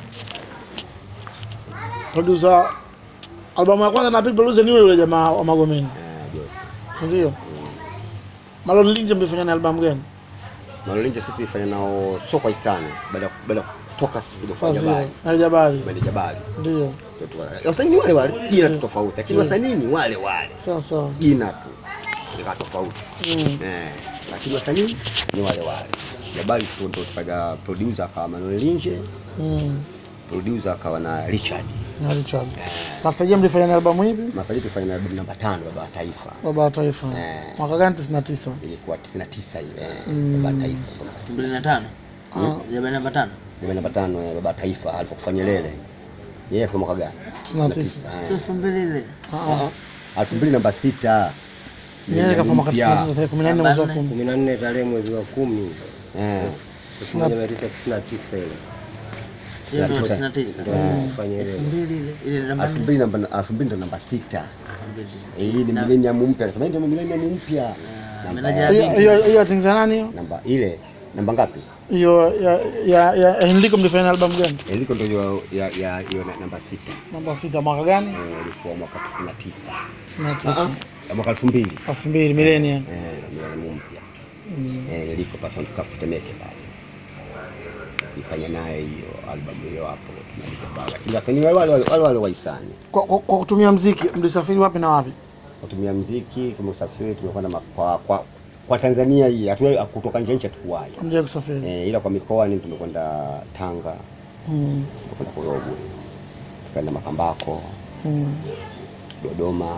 producer albamu ya kwanza na big producer ni yule yule jamaa wa Magomeni eh, Jose. si ndio Malon Linje mlifanya na albamu gani Malolinja sisi tulifanya nao sio kwa hisani baada ya- baada ya kutoka sisi kuja kwa Fazil Jabali Aljabari Bali Jabali ndio wasanii ni wale wale jina tu tofauti lakini wasanii ni wale wale sawa sawa jina tu lika tofauti Mm. eh, lakini wasanii ni wale wale. Jabali tu ndo tukaja producer akawa Manuel Linje, Mm. producer akawa na Richard. na Richard sasa je mlifanya na albamu hivi Makaji tufanya na albamu namba tano Baba wa Taifa, baba wa taifa Eh. mwaka gani 99 ilikuwa 99 ile Mm. Baba wa Taifa. elfu mbili na tano jaba namba tano Albamu namba tano ya Baba wa Taifa alipokufa Nyerere. Yeye kwa mwaka gani? 99 si elfu mbili ile ah ah elfu mbili namba sita. Nyerere kafa mwaka Mpya. 99 tarehe 14 mwezi wa 10 kumi na nne tarehe mwezi wa kumi Eh. elfu moja mia tisa tisini na tisa ile hiyo ndo tisa. tisini na tisa ndio kufanya ile elfu mbili ile ile namba elfu nne mbili namba elfu mbili ndo namba sita. elfu mbili. Eh, Hii ni millennium mpya. Nasema hii ndio millennium mpya. Ah, Namba meneja ya- ya hiyo hiyo hiyo atengeneza nani hiyo namba ile namba ngapi? hiyo ya ya ya Enrico mlifanya na albamu gani Iliko ndio hiyo ya ya hiyo na- namba sita. namba sita mwaka gani Eh, ilikuwa mwaka 99. 99 Ya mwaka 2000. 2000 milenia Eh, millennium mpya. Mm. Eh, iliko pasa tukafu Temeke pale. Nifanya naye hiyo albamu hiyo hapo tunaandika pale. Lakini wasanii wale wale wale wale waisani. kwa, kwa, kwa kutumia mziki mlisafiri wapi na wapi Kutumia mziki kama usafiri tumekwenda ma- kwa, kwa kwa Tanzania hii hatuwahi kutoka nje ya nchi hatukuwahi. mje kusafiri Eh, ila kwa mikoa ni tumekwenda Tanga, mm. tumekwenda Korogwe, tukaenda Makambako, Mm. Dodoma,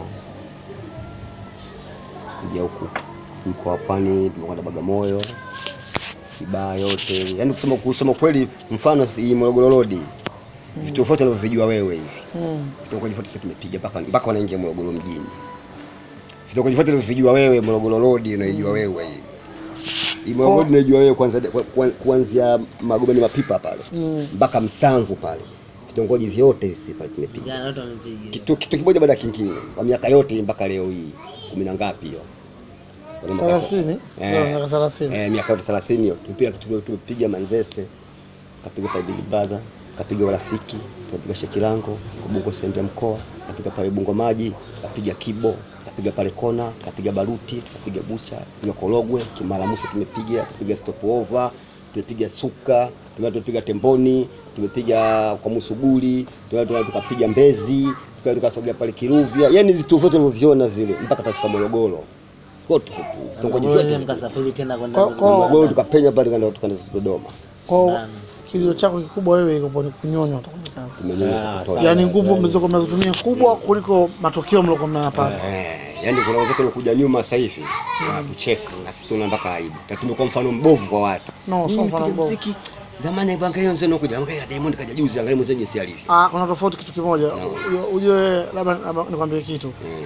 kuja huku mkoa wa Pwani, tumekwenda Bagamoyo, Kibaha yote. Yaani kusema kusema kweli, mfano hii Morogoro Road, vitu vyote unavyovijua wewe hivi, Mm. vitongoji vyote sisi tumepiga mpaka mpaka wanaingia Morogoro mjini. Vitongoji vyote unavyovijua wewe, Morogoro Road unaijua wewe hii. Hii Morogoro Road unaijua wewe kwanza kwa- kwa- kuanzia Magomeni Mapipa pale Mm. mpaka Msanvu pale, vitongoji vyote sisi pale tumepiga Jana watu wamepiga. kitu kitu kimoja baada ya kingine kwa miaka yote mpaka leo hii kumi na ngapi hiyo Kwa miaka- thelathini Eh. Sawa, miaka thelathini eh, miaka yote 30 hiyo tumepiga tume- tumepiga Manzese kapiga pale Big Brother kapiga Warafiki tumepiga Shekilango Ubungo stendi ya mkoa kapiga pale Bungo maji kapiga Kibo kapiga pale Kona kapiga Baruti tukapiga Bucha tumepiga Korogwe Kimara Mwisho tumepiga tumepiga Stopover tumepiga Suka tumeenda tumepiga Temboni tumepiga kwa Musuguli tumeenda tukapiga Mbezi tukaenda tukasogea pale Kiruvya yani vitu vyote ulivyoviona vile mpaka tafika Morogoro kote vitongoji Morogoro ile vyote mkasafiri tena kwenda Kwa- kwa- Morogoro tukapenya pale tukaenda tukaenda Dodoma kwao Ndani. kilio chako kikubwa wewe iko ni kunyonywa tu kwenye kazi tumenyoa Ah, kutosha. yaani nguvu mlizokuwa mnazitumia kubwa kuliko matokeo mliokuwa mnayapata Eh, yaani kuna wenzetu wanakuja nyuma sasa hivi wanatucheka na sisi tuna mpaka aibu. Na tumekuwa mfano mbovu kwa watu. no sio Mm, mfano piga mbovu muziki. Zamani angalia mzee anakuja, angalia Diamond kaja juzi, angalia mzee jinsi alivyo. Ah, kuna tofauti kitu kimoja. No. Ujue- Ujue labda labda nikwambie kitu. Mm.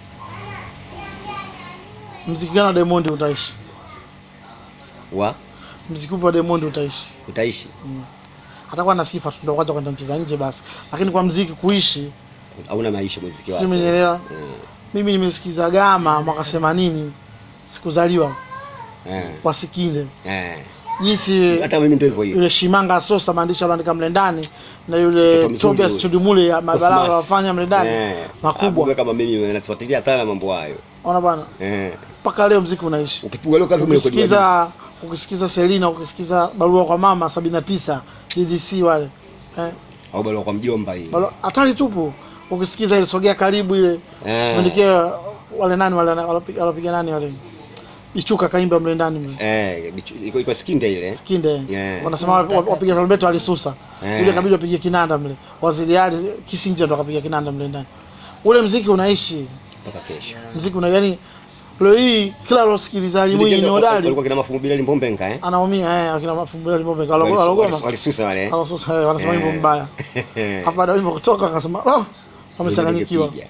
Mziki gani wa Diamond utaishi? Wa Mziki upi wa Diamond utaishi? utaishi. Atakuwa na sifa tu ndio kwanza kwenda nchi za nje basi. Lakini kwa mziki kuishi, Hauna maisha muziki sio wako. umenielewa? Mm. Mimi nimesikiza Gama mwaka 80 sikuzaliwa Eh. kwa Sikinde. Eh. jinsi hata mimi ndio hivyo hivyo yule Shimanga Sosa maandishi aliandika mle ndani na yule Mtoto mzuri Tobias yule. Tudimule ya mabalaa Cosmas. wafanya mle ndani Eh, makubwa. Abuga kama mimi nafuatilia sana mambo hayo Ona bwana, eh mpaka leo mziki unaishi. ukipigwa leo kama vile Ukisikiza ukisikiza Selina, ukisikiza barua kwa mama 79 DDC wale eh, au bado kwa mjomba hii barua- hatari tupu. Ukisikiza ile sogea karibu ile eh tumeandikia wale nani wale walopiga walopiga nani wale Ichuka kaimba mle ndani mle eh bichu- iko iko skinde ile Skinde Yeah. wanasema wa- wa- wapiga tarumbeta walisusa Yeah. yule kabidi wapige kinanda mle waziri ali Kisinja ndo akapiga kinanda mle ndani ule mziki unaishi mpaka kesho mziki una yani leo hii kila losikiliza Mwinyi ni hodari walikuwa kina mafungu bila limbombenga eh anaumia eh akina mafumbira limombe Walis- walis- kalogoma walisusa wale eh. alasusa eh wanasema wimbo Eh. mbaya hapo baada ya wimbo kutoka akasema oh wamechanganyikiwa Ningepiga.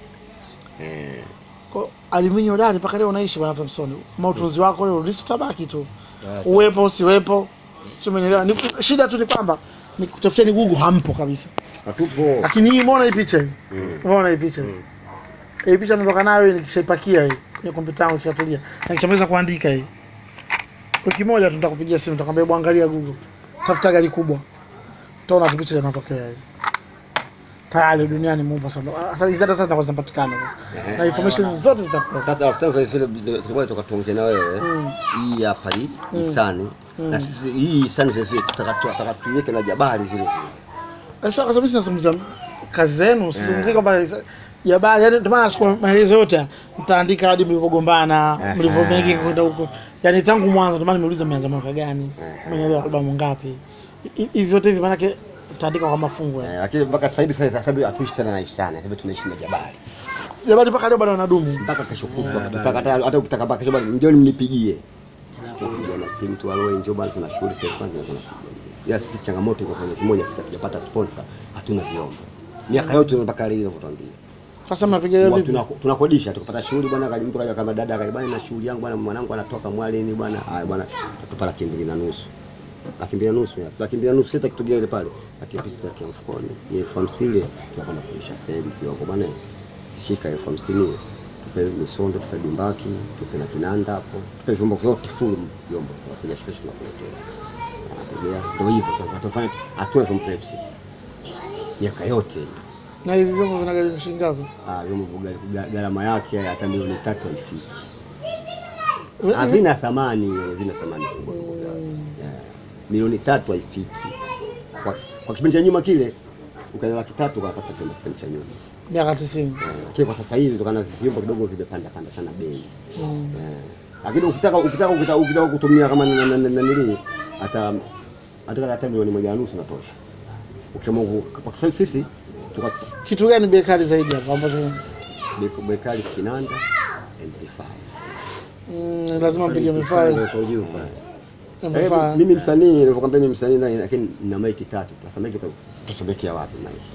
eh Kwa- aliminyo hodari mpaka leo unaishi bwana Thompson mautunzi wako leo ulisi utabaki tu Ah, uwepo usiwepo sio umenielewa ni shida tu ni kwamba ni kutafutia ni Google hampo kabisa hatupo lakini hii umeona hii picha hii Mm. umeona hii picha hii hii picha natoka nayo nikishaipakia hii kwenye kompyuta yangu ikishatulia na nikishamaliza kuandika hii wiki moja tu nitakupigia simu nitakwambia hebu angalia Google tafuta gari kubwa utaona tu picha zinatokea hii tayari duniani mupo sana sasa hizi data sasa zinakuwa zinapatikana sasa na information zote zitakuwa sasa after vile vile vile tukatuongea na wewe Mm. hii hapa hii Mm. isani na Mm. sisi hii isani sasa tutaka tuiweke na jabali vile vile sasa kwa sababu sisi nazungumzia kazi zenu sizungumzie kwamba jabali yani ndio maana nachukua maelezo yote haya. mtaandika hadi mlivyogombana Aha. mlivyo mengi kwenda huko yani tangu mwanzo ndio maana nimeuliza mmeanza mwaka gani Aha. mmeelewa albamu ngapi Hi- hivi vyote hivi maanake utaandika kwa mafungu Eh, yani. lakini mpaka sasa hivi sasa sababu hatuishi sana na isani sasa hivi tunaishi na jabali jabali mpaka leo bado wanadumu mpaka kesho kutwa tutaka hata hata ukitaka mpaka kesho bali njoni mnipigie Tunapigia na simu tu alo njoo bali tuna shughuli sasa fulani tunapiga ya sisi changamoto iko kwenye kimoja sasa tujapata sponsor hatuna vyombo miaka yote mpaka leo inavyotuambia sasa mnapiga hiyo Wa- vipi tuna- tunakodisha tukapata shughuli bwana, kaja mtu kaja kama dada kaja bwana, na shughuli yangu bwana, mwanangu anatoka Mwalini bwana, haya bwana, tupa laki mbili na nusu laki mbili na nusu ya laki mbili na nusu sita kitugea ile pale, laki mbili tukatia mfukoni, ile elfu hamsini ile tunakwenda kuisha sehemu kioko bwana, shika elfu hamsini tupe misondo, tupe dumbaki, tupe na kinanda hapo, tupe vyombo vyote full vyombo, tunakuja kesho tunakuletea. Ah, Ndio hivyo tunafanya- tunafanya, hatuna vyombo vyetu sisi miaka yote hii. na hivi vyombo vinagharimu shilingi ngapi Ah, vyombo vya gha- gharama yake hata milioni tatu haifiki. Hivi- Havina thamani, havina thamani kubwa. Yeah. Milioni tatu haifiki. Kwa, kwa kipindi cha nyuma kile ukaenda laki tatu ukapata vyombo kipindi cha nyuma. miaka 90 Yeah. Lakini kwa sasa hivi kutokana na vyombo kidogo vimepanda panda sana bei. Mm. Yeah. Lakini ukitaka ukitaka ukitaka, ukitaka kutumia kama na- na- na- na nini hata hata hata milioni moja na nusu natosha. Ukiamua ku- kwa sasa sisi tuka kitu gani bei kali zaidi hapa ambacho beko- bekali kinanda amplifier. mm, lazima mpige mifaa Kwa ujumla. Eh, mifaa mimi msanii nilivyokwambia mimi msanii na- lakini nina maiki tatu. Sasa maiki tatu tutachomekea wapi maiki?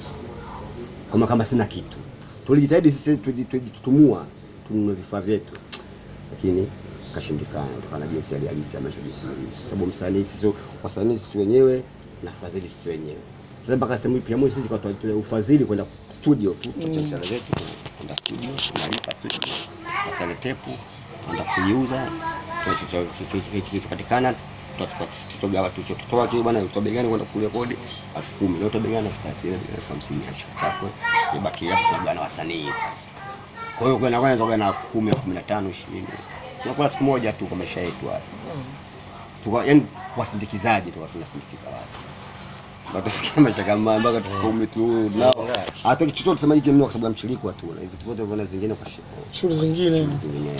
Kama kama sina kitu. Tulijitahidi sisi tuji- tujitumua tununue vifaa vyetu. Lakini kashindikana kutokana na jinsi hali halisi ya maisha jinsi ilivyo. Kwa sababu msanii sisi wasanii sisi wenyewe na fadhili sisi wenyewe. Sasa mpaka sehemu pia moja sisi kwa tutoa ufadhili kwenda studio tu, tuache biashara zetu kwenda studio, tunalipa studio, tunapata tepu, tunaenda kuiuza, kipatikana tutogawa tutoa kile bwana utoa begani kwenda kurekodi elfu kumi leo utoa begani elfu thelathini elfu hamsini chako ibaki hapo tunagawana wasanii sasa. Kwa hiyo kwenda kwanza tunagawana elfu kumi elfu kumi na tano ishirini tunakula siku moja tu kwa maisha yetu haya. Tuka yani wasindikizaji tu tunasindikiza watu Batufikia maisha kama mpaka tufika umri tu nao hata kitu chochote sema hiki mno kwa sababu ya mshiriki tu na vitu vyote vina zingine kwa shida shughuli zingine zinginewe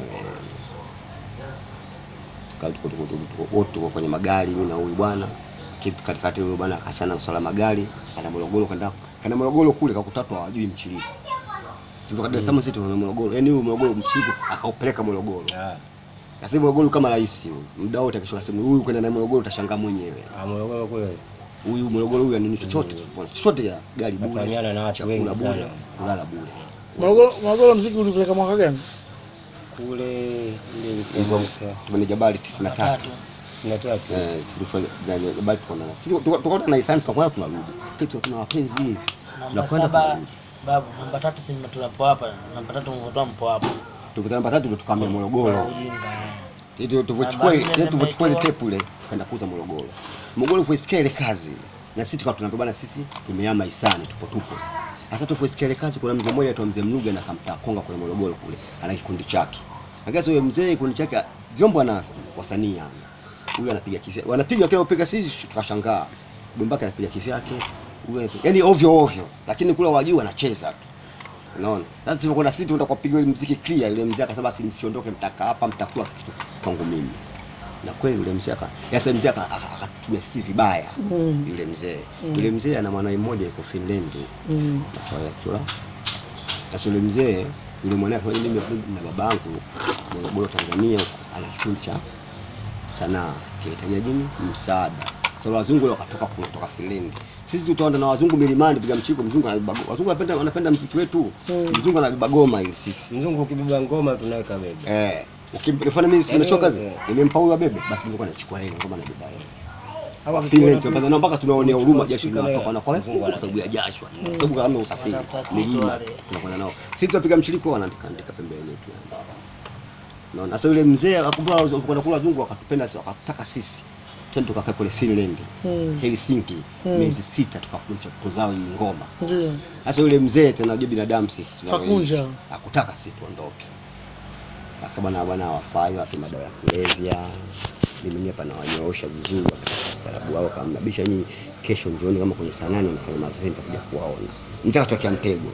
Kali tuko tuko tuko- tuko wote tuko kwenye magari mimi na huyu bwana kitu katikati huyu bwana akachana swala magari ana Morogoro kanda kana Morogoro kule kakutatwa hawajui mchiriko Tulitoka Dar es Salaam sisi tuna Morogoro yaani huyu Morogoro mchiriko akaupeleka Morogoro lakini Morogoro kama rais huyu muda wote akishuka sema huyu kwenda na Morogoro utashangaa mwenyewe Ah, Morogoro kule huyu Morogoro huyu anini chochote chochote ya gari bure Nafahamiana na watu chakula wengi bure sana. kulala bure Morogoro Morogoro mziki ulipeleka mwaka gani kule ile ilikuwa Hivyo mwaka tumeni Jabali 93 tisini na tatu. eh tulifanya gani Jabali tuko na sisi tukaona na Isani tukakwenda tunarudi kitu tuna wapenzi hivi Namba tunakwenda saba tunarudi babu, namba tatu si tunapo hapa, namba tatu mvotoa mpo hapa. tukutana namba tatu ndio tukaambia Morogoro Ujinga. eh. ndio tulivyochukua Namba nne ile tulivyochukua ile nimetoa. tepu ile kaenda kuuza Morogoro. Morogoro kuisikia ile kazi na sisi tukawa tunaambia bana, sisi tumehama Isani, tupo tupo. Hata tufuisikia ile kazi, kuna mzee mmoja aitwa mzee Mnuga na kamtaa Konga kule Morogoro kule, ana kikundi chake. Lakini yule mzee kikundi chake vyombo ana wasanii ana. Huyu anapiga kifya, wanapiga kile upiga sisi tukashangaa. Dumbaka anapiga kivyake, huyu anapiga- yaani ovyo ovyo, lakini kule wajua anacheza tu. Unaona? Sasa tulikuwa sisi tunataka kupiga ile muziki clear, yule mzee akasema basi msiondoke, mtakaa hapa mtakula kitu kwangu mimi. Na kweli yule mzee aka yasa mzee aka- aka- akatumia sisi vibaya Mm. yule mzee. Mm. Yule mzee ana mwanae mmoja yuko Finland. Mm. Maswala ya chura. Sasa yule mzee yule mwanae kwa mimi na babangu Morogoro Tanzania huko, ana kikundi cha sanaa kinahitaji nini? Msaada. Sasa wazungu wale wakatoka kule kutoka Finland. Sisi tutaenda na wazungu milimani piga mchiko, mzungu anabeba go- wazungu wanapenda wanapenda mziki wetu. Mm. Mzungu anabeba goma ili sisi. Mzungu ukibeba ngoma tunaweka bebe. Eh, ukimfanya mimi Yaani, nimechoka hivi, eh. nimempa huyo bebe, basi nilikuwa nachukua ile ngoma na beba ile. Hawa Finland tukiona tunapata na mpaka tunaonea huruma Kuchukua jasho speaker linatoka na kwa Mzungu kwa ana- sababu ya jasho. Kwa sababu kama usafiri Wanatafuta milima wale. tunakwenda nao. Sisi tunapiga mchiliko wanaandika andika pembeni yetu. Naona sasa yule mzee akumbuka kwenda kula wazungu wakatupenda sisi wakataka sisi. Twende tukakae kule Finland. Mm. Helsinki Mm. miezi sita tukafundisha kuzao hii ngoma. Ndio. Sasa yule mzee tena unajua binadamu sisi tunavyoishi. Hakunja. Hakutaka sisi tuondoke. Akabana bwana wafai watu madawa ya kulevya. Mimi mwenyewe pana wanyoosha vizuri wakataka ustaarabu wao kama bisha nyinyi kesho njioni kama kwenye saa nane nafanya mazoezi nitakuja kuwaona. Mzee akatokea mtego.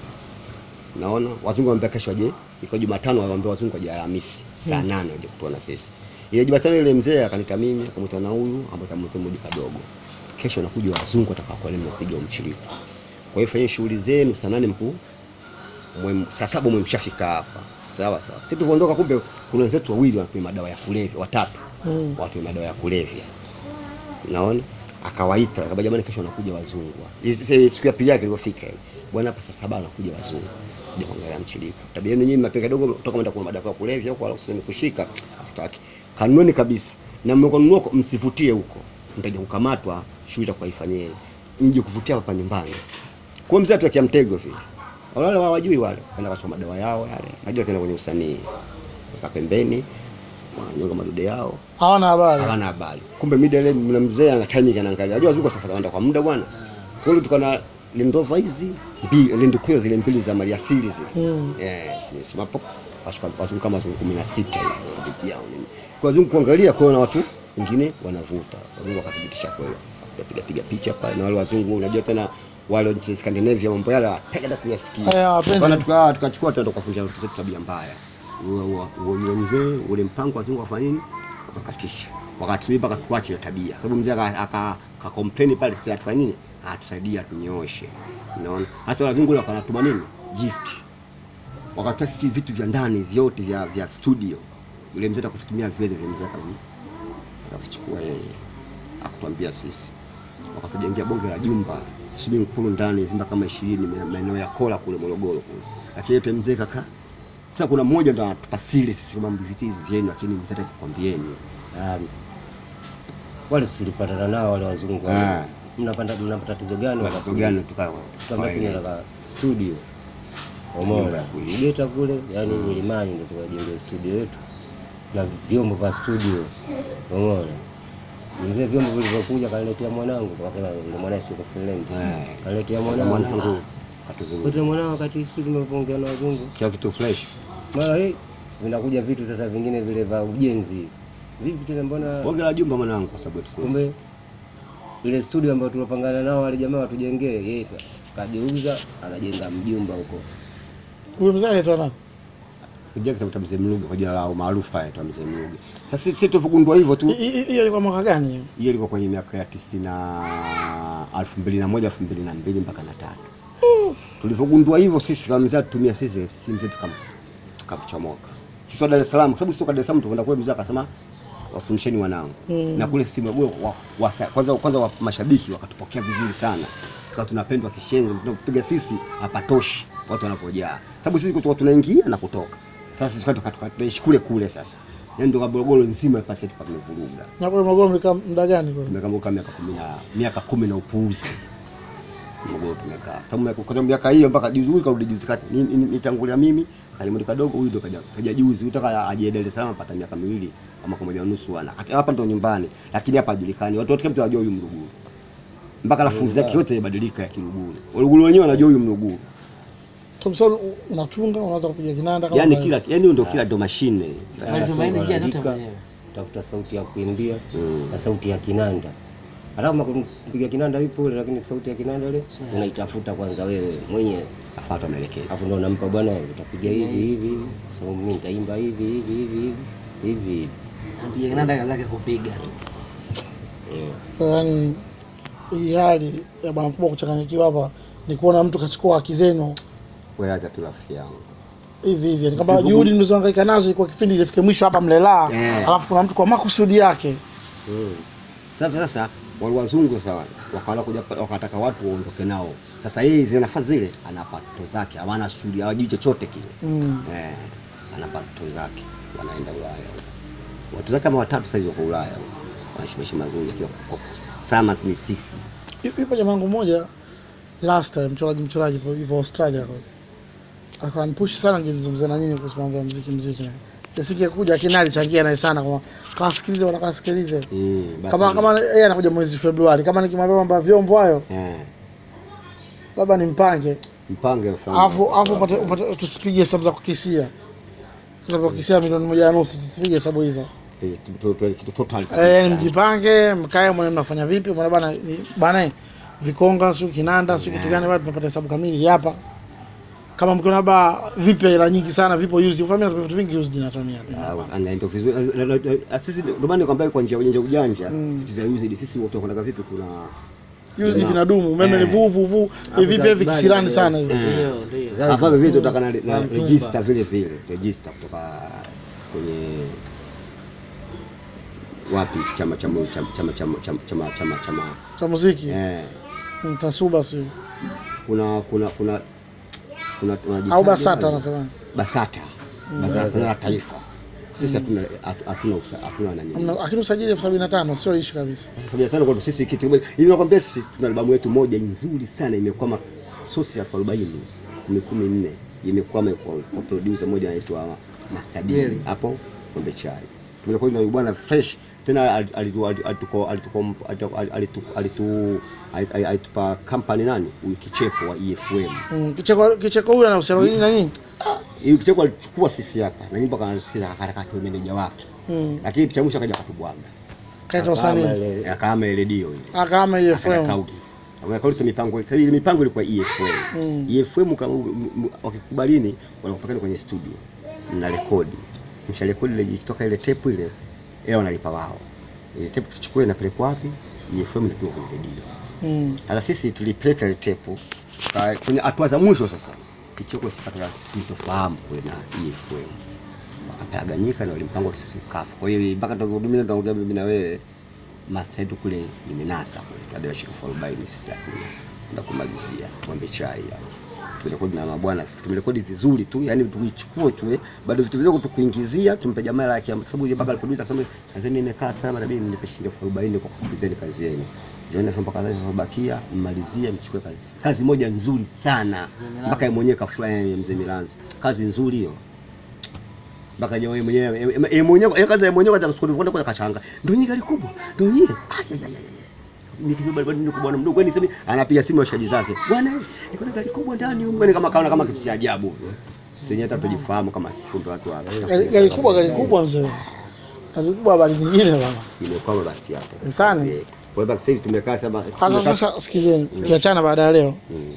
Naona wazungu waambia kesho waje, iko Jumatano waambia wazungu waje Alhamisi saa nane waje kutuona sisi. Ile Jumatano ile mzee akanita mimi akamwita na huyu ambaye akamwita mmoja kadogo. Kesho nakuja wazungu watakaokuwa leo mpiga mchiliko. Kwa hiyo fanyeni shughuli zenu saa nane mkuu mwe- saa saba mwe mshafika hapa. Sawa sawa. Sisi tulivyoondoka, kumbe kuna wenzetu wawili wanatumia madawa ya kulevya, watatu Mm. wanatumia madawa ya kulevya. Naona akawaita akaba, jamani, kesho wanakuja wazungu. Hizi- Siku ya pili yake ilipofika ile, bwana, hapa saa saba wanakuja wazungu kuja kuangalia mchiliko. Tabia yenu nyinyi mapeka kidogo, toka mwenda kuna madawa ya kulevya huko, alafu sio kushika, hatutaki. Kanuni kabisa, na mmekonunua msivutie huko, mtaja kukamatwa, shughuli itakuwa ifanyeni, mje kuvutia hapa nyumbani. Kwa mzee atuwekea mtego vile. Wale hawajui wale, kwenda kachoma madawa yao yale. Najua tena kwenye usanii. Waka pembeni, wananyonga madude yao, Hawana habari. hawana habari. Kumbe mida ile mna mzee ana timing anaangalia. Unajua wazungu safari wanaenda kwa muda bwana. Kwa hiyo tukana Land Rover hizi mbili, Land Cruiser zile mbili za mali asili zile. Mm. Eh, simama hapo. Washika wazungu kama wazungu 16 hivi bibi yao nini. Kwa wazungu kuangalia kwa na watu wengine wanavuta. Wazungu wakathibitisha kweli. Piga piga picha pale na wale wazungu unajua tena wale nchi za Scandinavia mambo yale wataka kuyasikia. Haya, hawapendi. Bwana tukaa tukachukua tena tukafundisha watoto wetu tabia mbaya. Huyo huyo yule mzee ule mpango wazungu wafanya nini? Wakakatisha. Wakati mimi mpaka tuache hiyo tabia. Sababu mzee aka aka ka complain pale si atufanye nini? Atusaidia tunyooshe. Unaona? Hasa wazungu wale wakanatuma nini? Gift. Wakatoa sisi vitu vya ndani vyote vya vya studio. Yule mzee atakutumia vile vile mzee akavi akavichukua yeye. Akatuambia sisi. Wakatujengea bonge la jumba swimming pool ndani vyumba kama 20 maeneo ya Kola kule Morogoro kule. Lakini yote mzee kaka. Sasa kuna mmoja ndo anatupa siri sisi kama vitu hivi vyenu lakini mzee atakwambieni. Ah, wale si tulipatana nao wale wazungu wale. Ah. Mnapata mnapata tatizo gani? Watu gani tukao? Tuambia sisi tunataka studio. Umeona? Mgeta kule, yani milimani ndio tukajenga studio yetu na vyombo vya studio. Umeona? Mzee vyombo vilivyokuja kaniletea mwanangu kwa kila yule mwanae sio Finland. Eh. Kaniletea mwanangu. Mwanangu katuzungumza. Kote mwanangu wakati sisi tumeongea na wazungu. Kila kitu fresh. Mara hii vinakuja vitu sasa vingine vile vya ujenzi. Vipi tena mbona Bonge la jumba mwanangu kwa sababu tuseme. kumbe ile studio ambayo tulopangana nao wale jamaa watujengee, yeye ka- kageuza anajenga mjumba huko. Huyu mzee anaitwa nani? Kuja kitabu cha mzee Mluge kwa jina lao maarufu pale tu mzee Mluge. Sasa sisi tulivyogundua hivyo tu. Hi- hi- Hiyo ilikuwa mwaka gani hiyo? Hiyo ilikuwa kwenye miaka ya tisini na elfu mbili na moja elfu mbili na mbili mpaka na tatu. Tulivyogundua hivyo sisi kama mzee tutumia sisi simu zetu kama tukamchomoka. Sisi wa Dar es Salaam kwa sababu sisi kwa Dar es Salaam tukwenda kule mzee akasema wafundisheni wanangu. Mm. Na kule sisi Morogoro wa, wa, kwanza kwanza wa, mashabiki wakatupokea vizuri sana. Tukawa tunapendwa kishenzi, tunapiga sisi hapatoshi watu wanavyojaa. Sababu sisi kutoka tunaingia na kutoka. Sasa sisi tuka- tuka- tunaishi kule kule sasa. Yaani ndio Morogoro nzima pasi tukawa tumevuruga. Na kule Morogoro mlikaa muda gani kule? Tumekaa miaka kumi na miaka kumi na upuuzi. Morogoro tumekaa. Sababu miaka- kwa miaka hiyo mpaka juzi huyu karudi juzi kati. Ni- ni- Nitangulia mimi, kalimudi kadogo huyu ndo kaja kaja juzi. Huyu taka aje Dar es Salaam apata miaka miwili mwaka mmoja unusu wana Hata hapa ndo nyumbani, lakini hapa hajulikani. Watu wote kila mtu anajua huyu Mluguru, mpaka lafudhi yake yote imebadilika ya Kiluguru. Waluguru wenyewe wanajua huyu Mluguru, Tom Saul u- unatunga, unaweza kupiga kinanda kama yani kawaida. kila yani ndio kila ndo mashine Bali tumaini njia zote Unaandika, mwenyewe. tafuta sauti ya kuimbia Mm. na sauti ya kinanda. Hata kama mpiga kinanda yupo ule, lakini sauti ya kinanda ile unaitafuta kwanza wewe mwenyewe, apata maelekezo. hapo ndo unampa bwana, utapiga hivi hivi hivi, so mimi nitaimba hivi hivi hivi hivi hivi hivi. Anapiga kinanda kazi yake kupiga tu. Eh. Kwa yaani hii hali ya bwana mkubwa kuchanganyikiwa hapa ni kuona mtu kachukua haki zenu Wewe acha tu rafiki yangu. hivi hivi, yani kama juhudi mlizohangaika nazo kwa kipindi ilifike mwisho hapa mlelaa, Eh. alafu kuna mtu kwa makusudi yake Mm. Sasa sasa wale wazungu sawa, wakaanza kuja wakataka watu waondoke nao. Sasa yeye zile nafasi zile ana pato zake, hawana shughuli, hawajui chochote kile. mm. Eh, ana pato zake, wanaenda Ulaya. Watu zake kama watatu sasa hivi wako Ulaya. Wanaishi maisha mazuri akiwa sama ni sisi. Yupo jamaa wangu mmoja last time, mchoraji mchoraji yupo- yupo Australia kwa akawa nipushi sana ngizungumza na nyinyi kuhusu mambo ya muziki muziki na Yasike kuja lakini alichangia naye sana kwa kawasikilize wanakasikilize Mm, basi. kama kama yeye anakuja mwezi Februari, kama nikimwambia mambo ya vyombo hayo eh, labda nimpange, mpange ufanye. alafu alafu upate upate tusipige hesabu za kukisia, hesabu za kukisia milioni moja na nusu, tusipige hesabu hizo. Eh, tu- tu- tu- kitu total. Eh, mjipange, mkae mwone mnafanya vipi, mwana bana ni- bana vikonga sio kinanda sio kitu gani, bado tunapata hesabu kamili hapa. Kama mkiona labda vipi hela nyingi sana vipo used, ufahamu na vitu vingi used inatumia. Ah, ana ndio vizuri. Na- na- na- na- Sisi ndio maana nikwambia kwa njia ujanja ujanja, Mm. vitu vya used sisi wote tunakwenda vipi kuna Used Jamaa. vinadumu, umeme ni Eh. vuu vuu vuu, hivi pia vikisirani sana hivi. Eh. Ndio, ndio. Zaidi. Hapa vile tutaka na, na Na mtumba. register vile vile, register kutoka kwenye wapi chama chama chama chama chama chama chama chama chama Cha muziki, eh mm, tasuba sio. kuna kuna kuna kuna tunajitaja Au BASATA anasema. BASATA Baraza la Taifa. Sisi hatuna hatu- hatuna usa- hatuna nani. Hamna- Lakini usajili elfu sabini na tano sio issue kabisa. Sasa sabini na tano kwa sisi kitu kimoja. Hivi nakwambia sisi tuna albamu yetu moja nzuri sana imekwama sosi ya elfu arobaini kumi kumi nne imekwama kwa, kwa producer moja anaitwa Master D Kweli. hapo Pombe Chai. Tumekuwa na huyu bwana fresh tena al- alitu- alitu- alituko- alituko- alitu- alitu- alitu- ali- alitupa company nani huyu kicheko wa EFM. Mm, kicheko kicheko huyu ana uhusiano nini na nini? Hiyo kicheko alichukua sisi hapa na nyimbo kanasikiza akarakata meneja wake. Mm, Lakini picha mwisho akaja akatubwaga. kaita usanii. Kama ile- Akaama ile redio ile. Akama hiyo Akaja FM. Clouds. Akaja Clouds mipango ile mipango ilikuwa EFM. Mm. EFM kama m- m- wakikubalini wanakupeleka kwenye studio. Mna rekodi. Msha rekodi ile ikitoka ile tape ile yeye wanalipa wao. Ile tape tuchukue inapelekwa wapi? EFM inapelekwa kwenye redio. Mm. Sasa sisi tulipeleka ile tape ka- kwenye hatua za mwisho sasa. Kicheko sipata sintofahamu kule na EFM. Wakapaganyika na walimpango sisi kafu. Kwa hiyo mpaka tukihudumia tunaongea mimi na wewe master yetu kule imenasa kule. Labda shika for arobaini sisi hakuna. Ndio kumalizia tuombe chai hapo. Turekodi na mabwana, tumerekodi vizuri tu, yani tuichukue tu, eh, bado vitu vidogo tukuingizia, tumpe jamaa lake, kwa sababu yeye mpaka alipoduza akasema kazi nimekaa sana, na mimi nipe shilingi elfu arobaini kwa kukulizeni kazi yenu. Ndio ndio mpaka kazi zilizobakia mmalizie, mchukue kazi. Kazi moja nzuri sana, mpaka yeye mwenyewe kafurahi, mzee Milanzi, kazi nzuri hiyo mpaka yeye mwenyewe yeye mwenyewe yeye kaza yeye mwenyewe kaza kusukuru kwenda kwa kachanga ndio nyingi alikubwa ndio nyingi nikijua bado niko bwana mdogo kwani sema anapiga simu washaji zake bwana niko na gari kubwa ndani huko ni kama kaona kama kitu cha ajabu sisi hata tujifahamu kama sisi kumbe watu hapa Gari gari kubwa, gari kubwa mzee. Gari kubwa habari nyingine bwana. imekwama basi hapo Sana. Eh, kwa hivyo sasa hivi tumekaa sasa Sasa sasa sikizeni, tukiachana baada ya leo, Mm,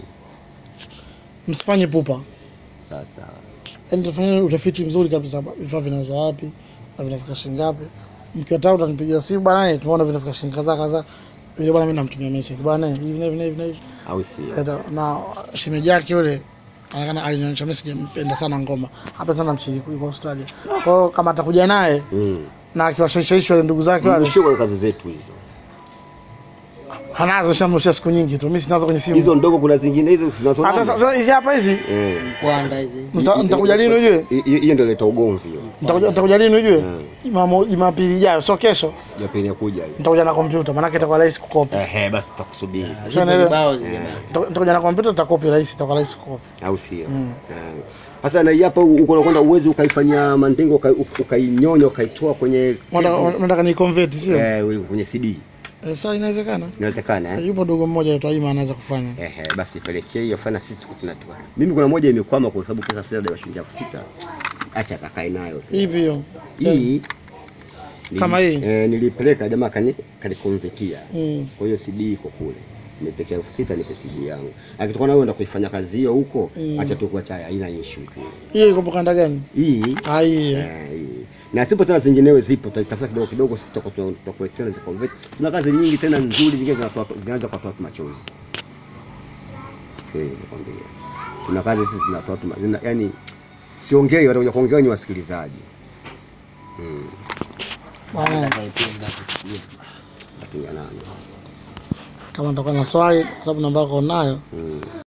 msifanye pupa. sasa Yaani tufanye utafiti mzuri kabisa, vifaa vinauzwa wapi na vinafika shilingi ngapi. Mkiwataka utanipigia simu bwana, eh, tumeona vinafika shilingi kadhaa kadhaa. Yule bwana mimi namtumia message bwana, eh, hivi na hivi na hivi na hivi. au si Eh, Na shemeji yake yule anaonekana alinionyesha message, mpenda sana ngoma. Hapa sana mchini kuliko Australia. Kwa hiyo kama atakuja naye mm na akiwashawishawishi wale ndugu zake wale, mshiko kazi zetu hizo Hanazo shamrushia siku nyingi tu. Mimi sinazo kwenye Hizo simu. ndogo kuna zingine hizo Hata zinazoona. sasa hizi hapa hizi Eh. Mkwanda hizi. Nita- nitakuja lini ujue? Hi- hi- Hiyo ndio ileta ugomvi hiyo. Nitakuja nitakuja lini ujue? Mm. Jumamo- Jumapili ijayo, sio kesho. Japeni ya kuja hiyo. Nitakuja na kompyuta, maana itakuwa rahisi kukopi. Ehe, basi tutakusubiri sasa. Hizo Unaelewa? vibao zile bana. Nita- Nitakuja na kompyuta, tutakopi rahisi, itakuwa rahisi kukopi. Au sio? Mm. Eh. Sasa na hii hapa uko unakwenda uwezi ukaifanya mandengo uka- ukainyonya ukaitoa kwenye Unataka unataka ni convert sio? eh, wewe kwenye CD. Eh, Sasa inawezekana. Inawezekana Eh, eh? Yupo dogo mmoja aitwa Ima anaweza kufanya. Ehe, basi pelekee hiyo fana sisi tuko tunatoa. Mimi kuna moja imekwama kwa sababu pesa sasa ndio shilingi elfu sita. Acha kakae nayo. tu. Ipi hiyo? Hii nili- Kama hii? Eh, nilipeleka jamaa kani kanikonvertia. Mm. Kwa hiyo CD iko kule. Nipekea elfu sita nipe CD yangu. Akitoka na wewe enda kuifanya kazi hiyo huko, Mm. acha tu kuacha haina issue tu. Hiyo iko kanda gani? Hii Ah, hii. eh. eh, hii. Na zipo tena zinginewe zipo, tutazitafuta kidogo kidogo, sisi tutakuwa tuna- tutakuletea na ziconvert. Tuna kazi nyingi tena nzuri zingine zinatoa zinaanza kutoa watu machozi. Okay, nakwambia. Tuna kazi sisi zinatoa watu ma- zina, yani siongei, watakuja kuongea ni wasikilizaji. Mm. Bwana, Akaipinga kusikia. Lakini nani? Kama nitakuwa na swali kwa sababu namba yako nayo, Mm.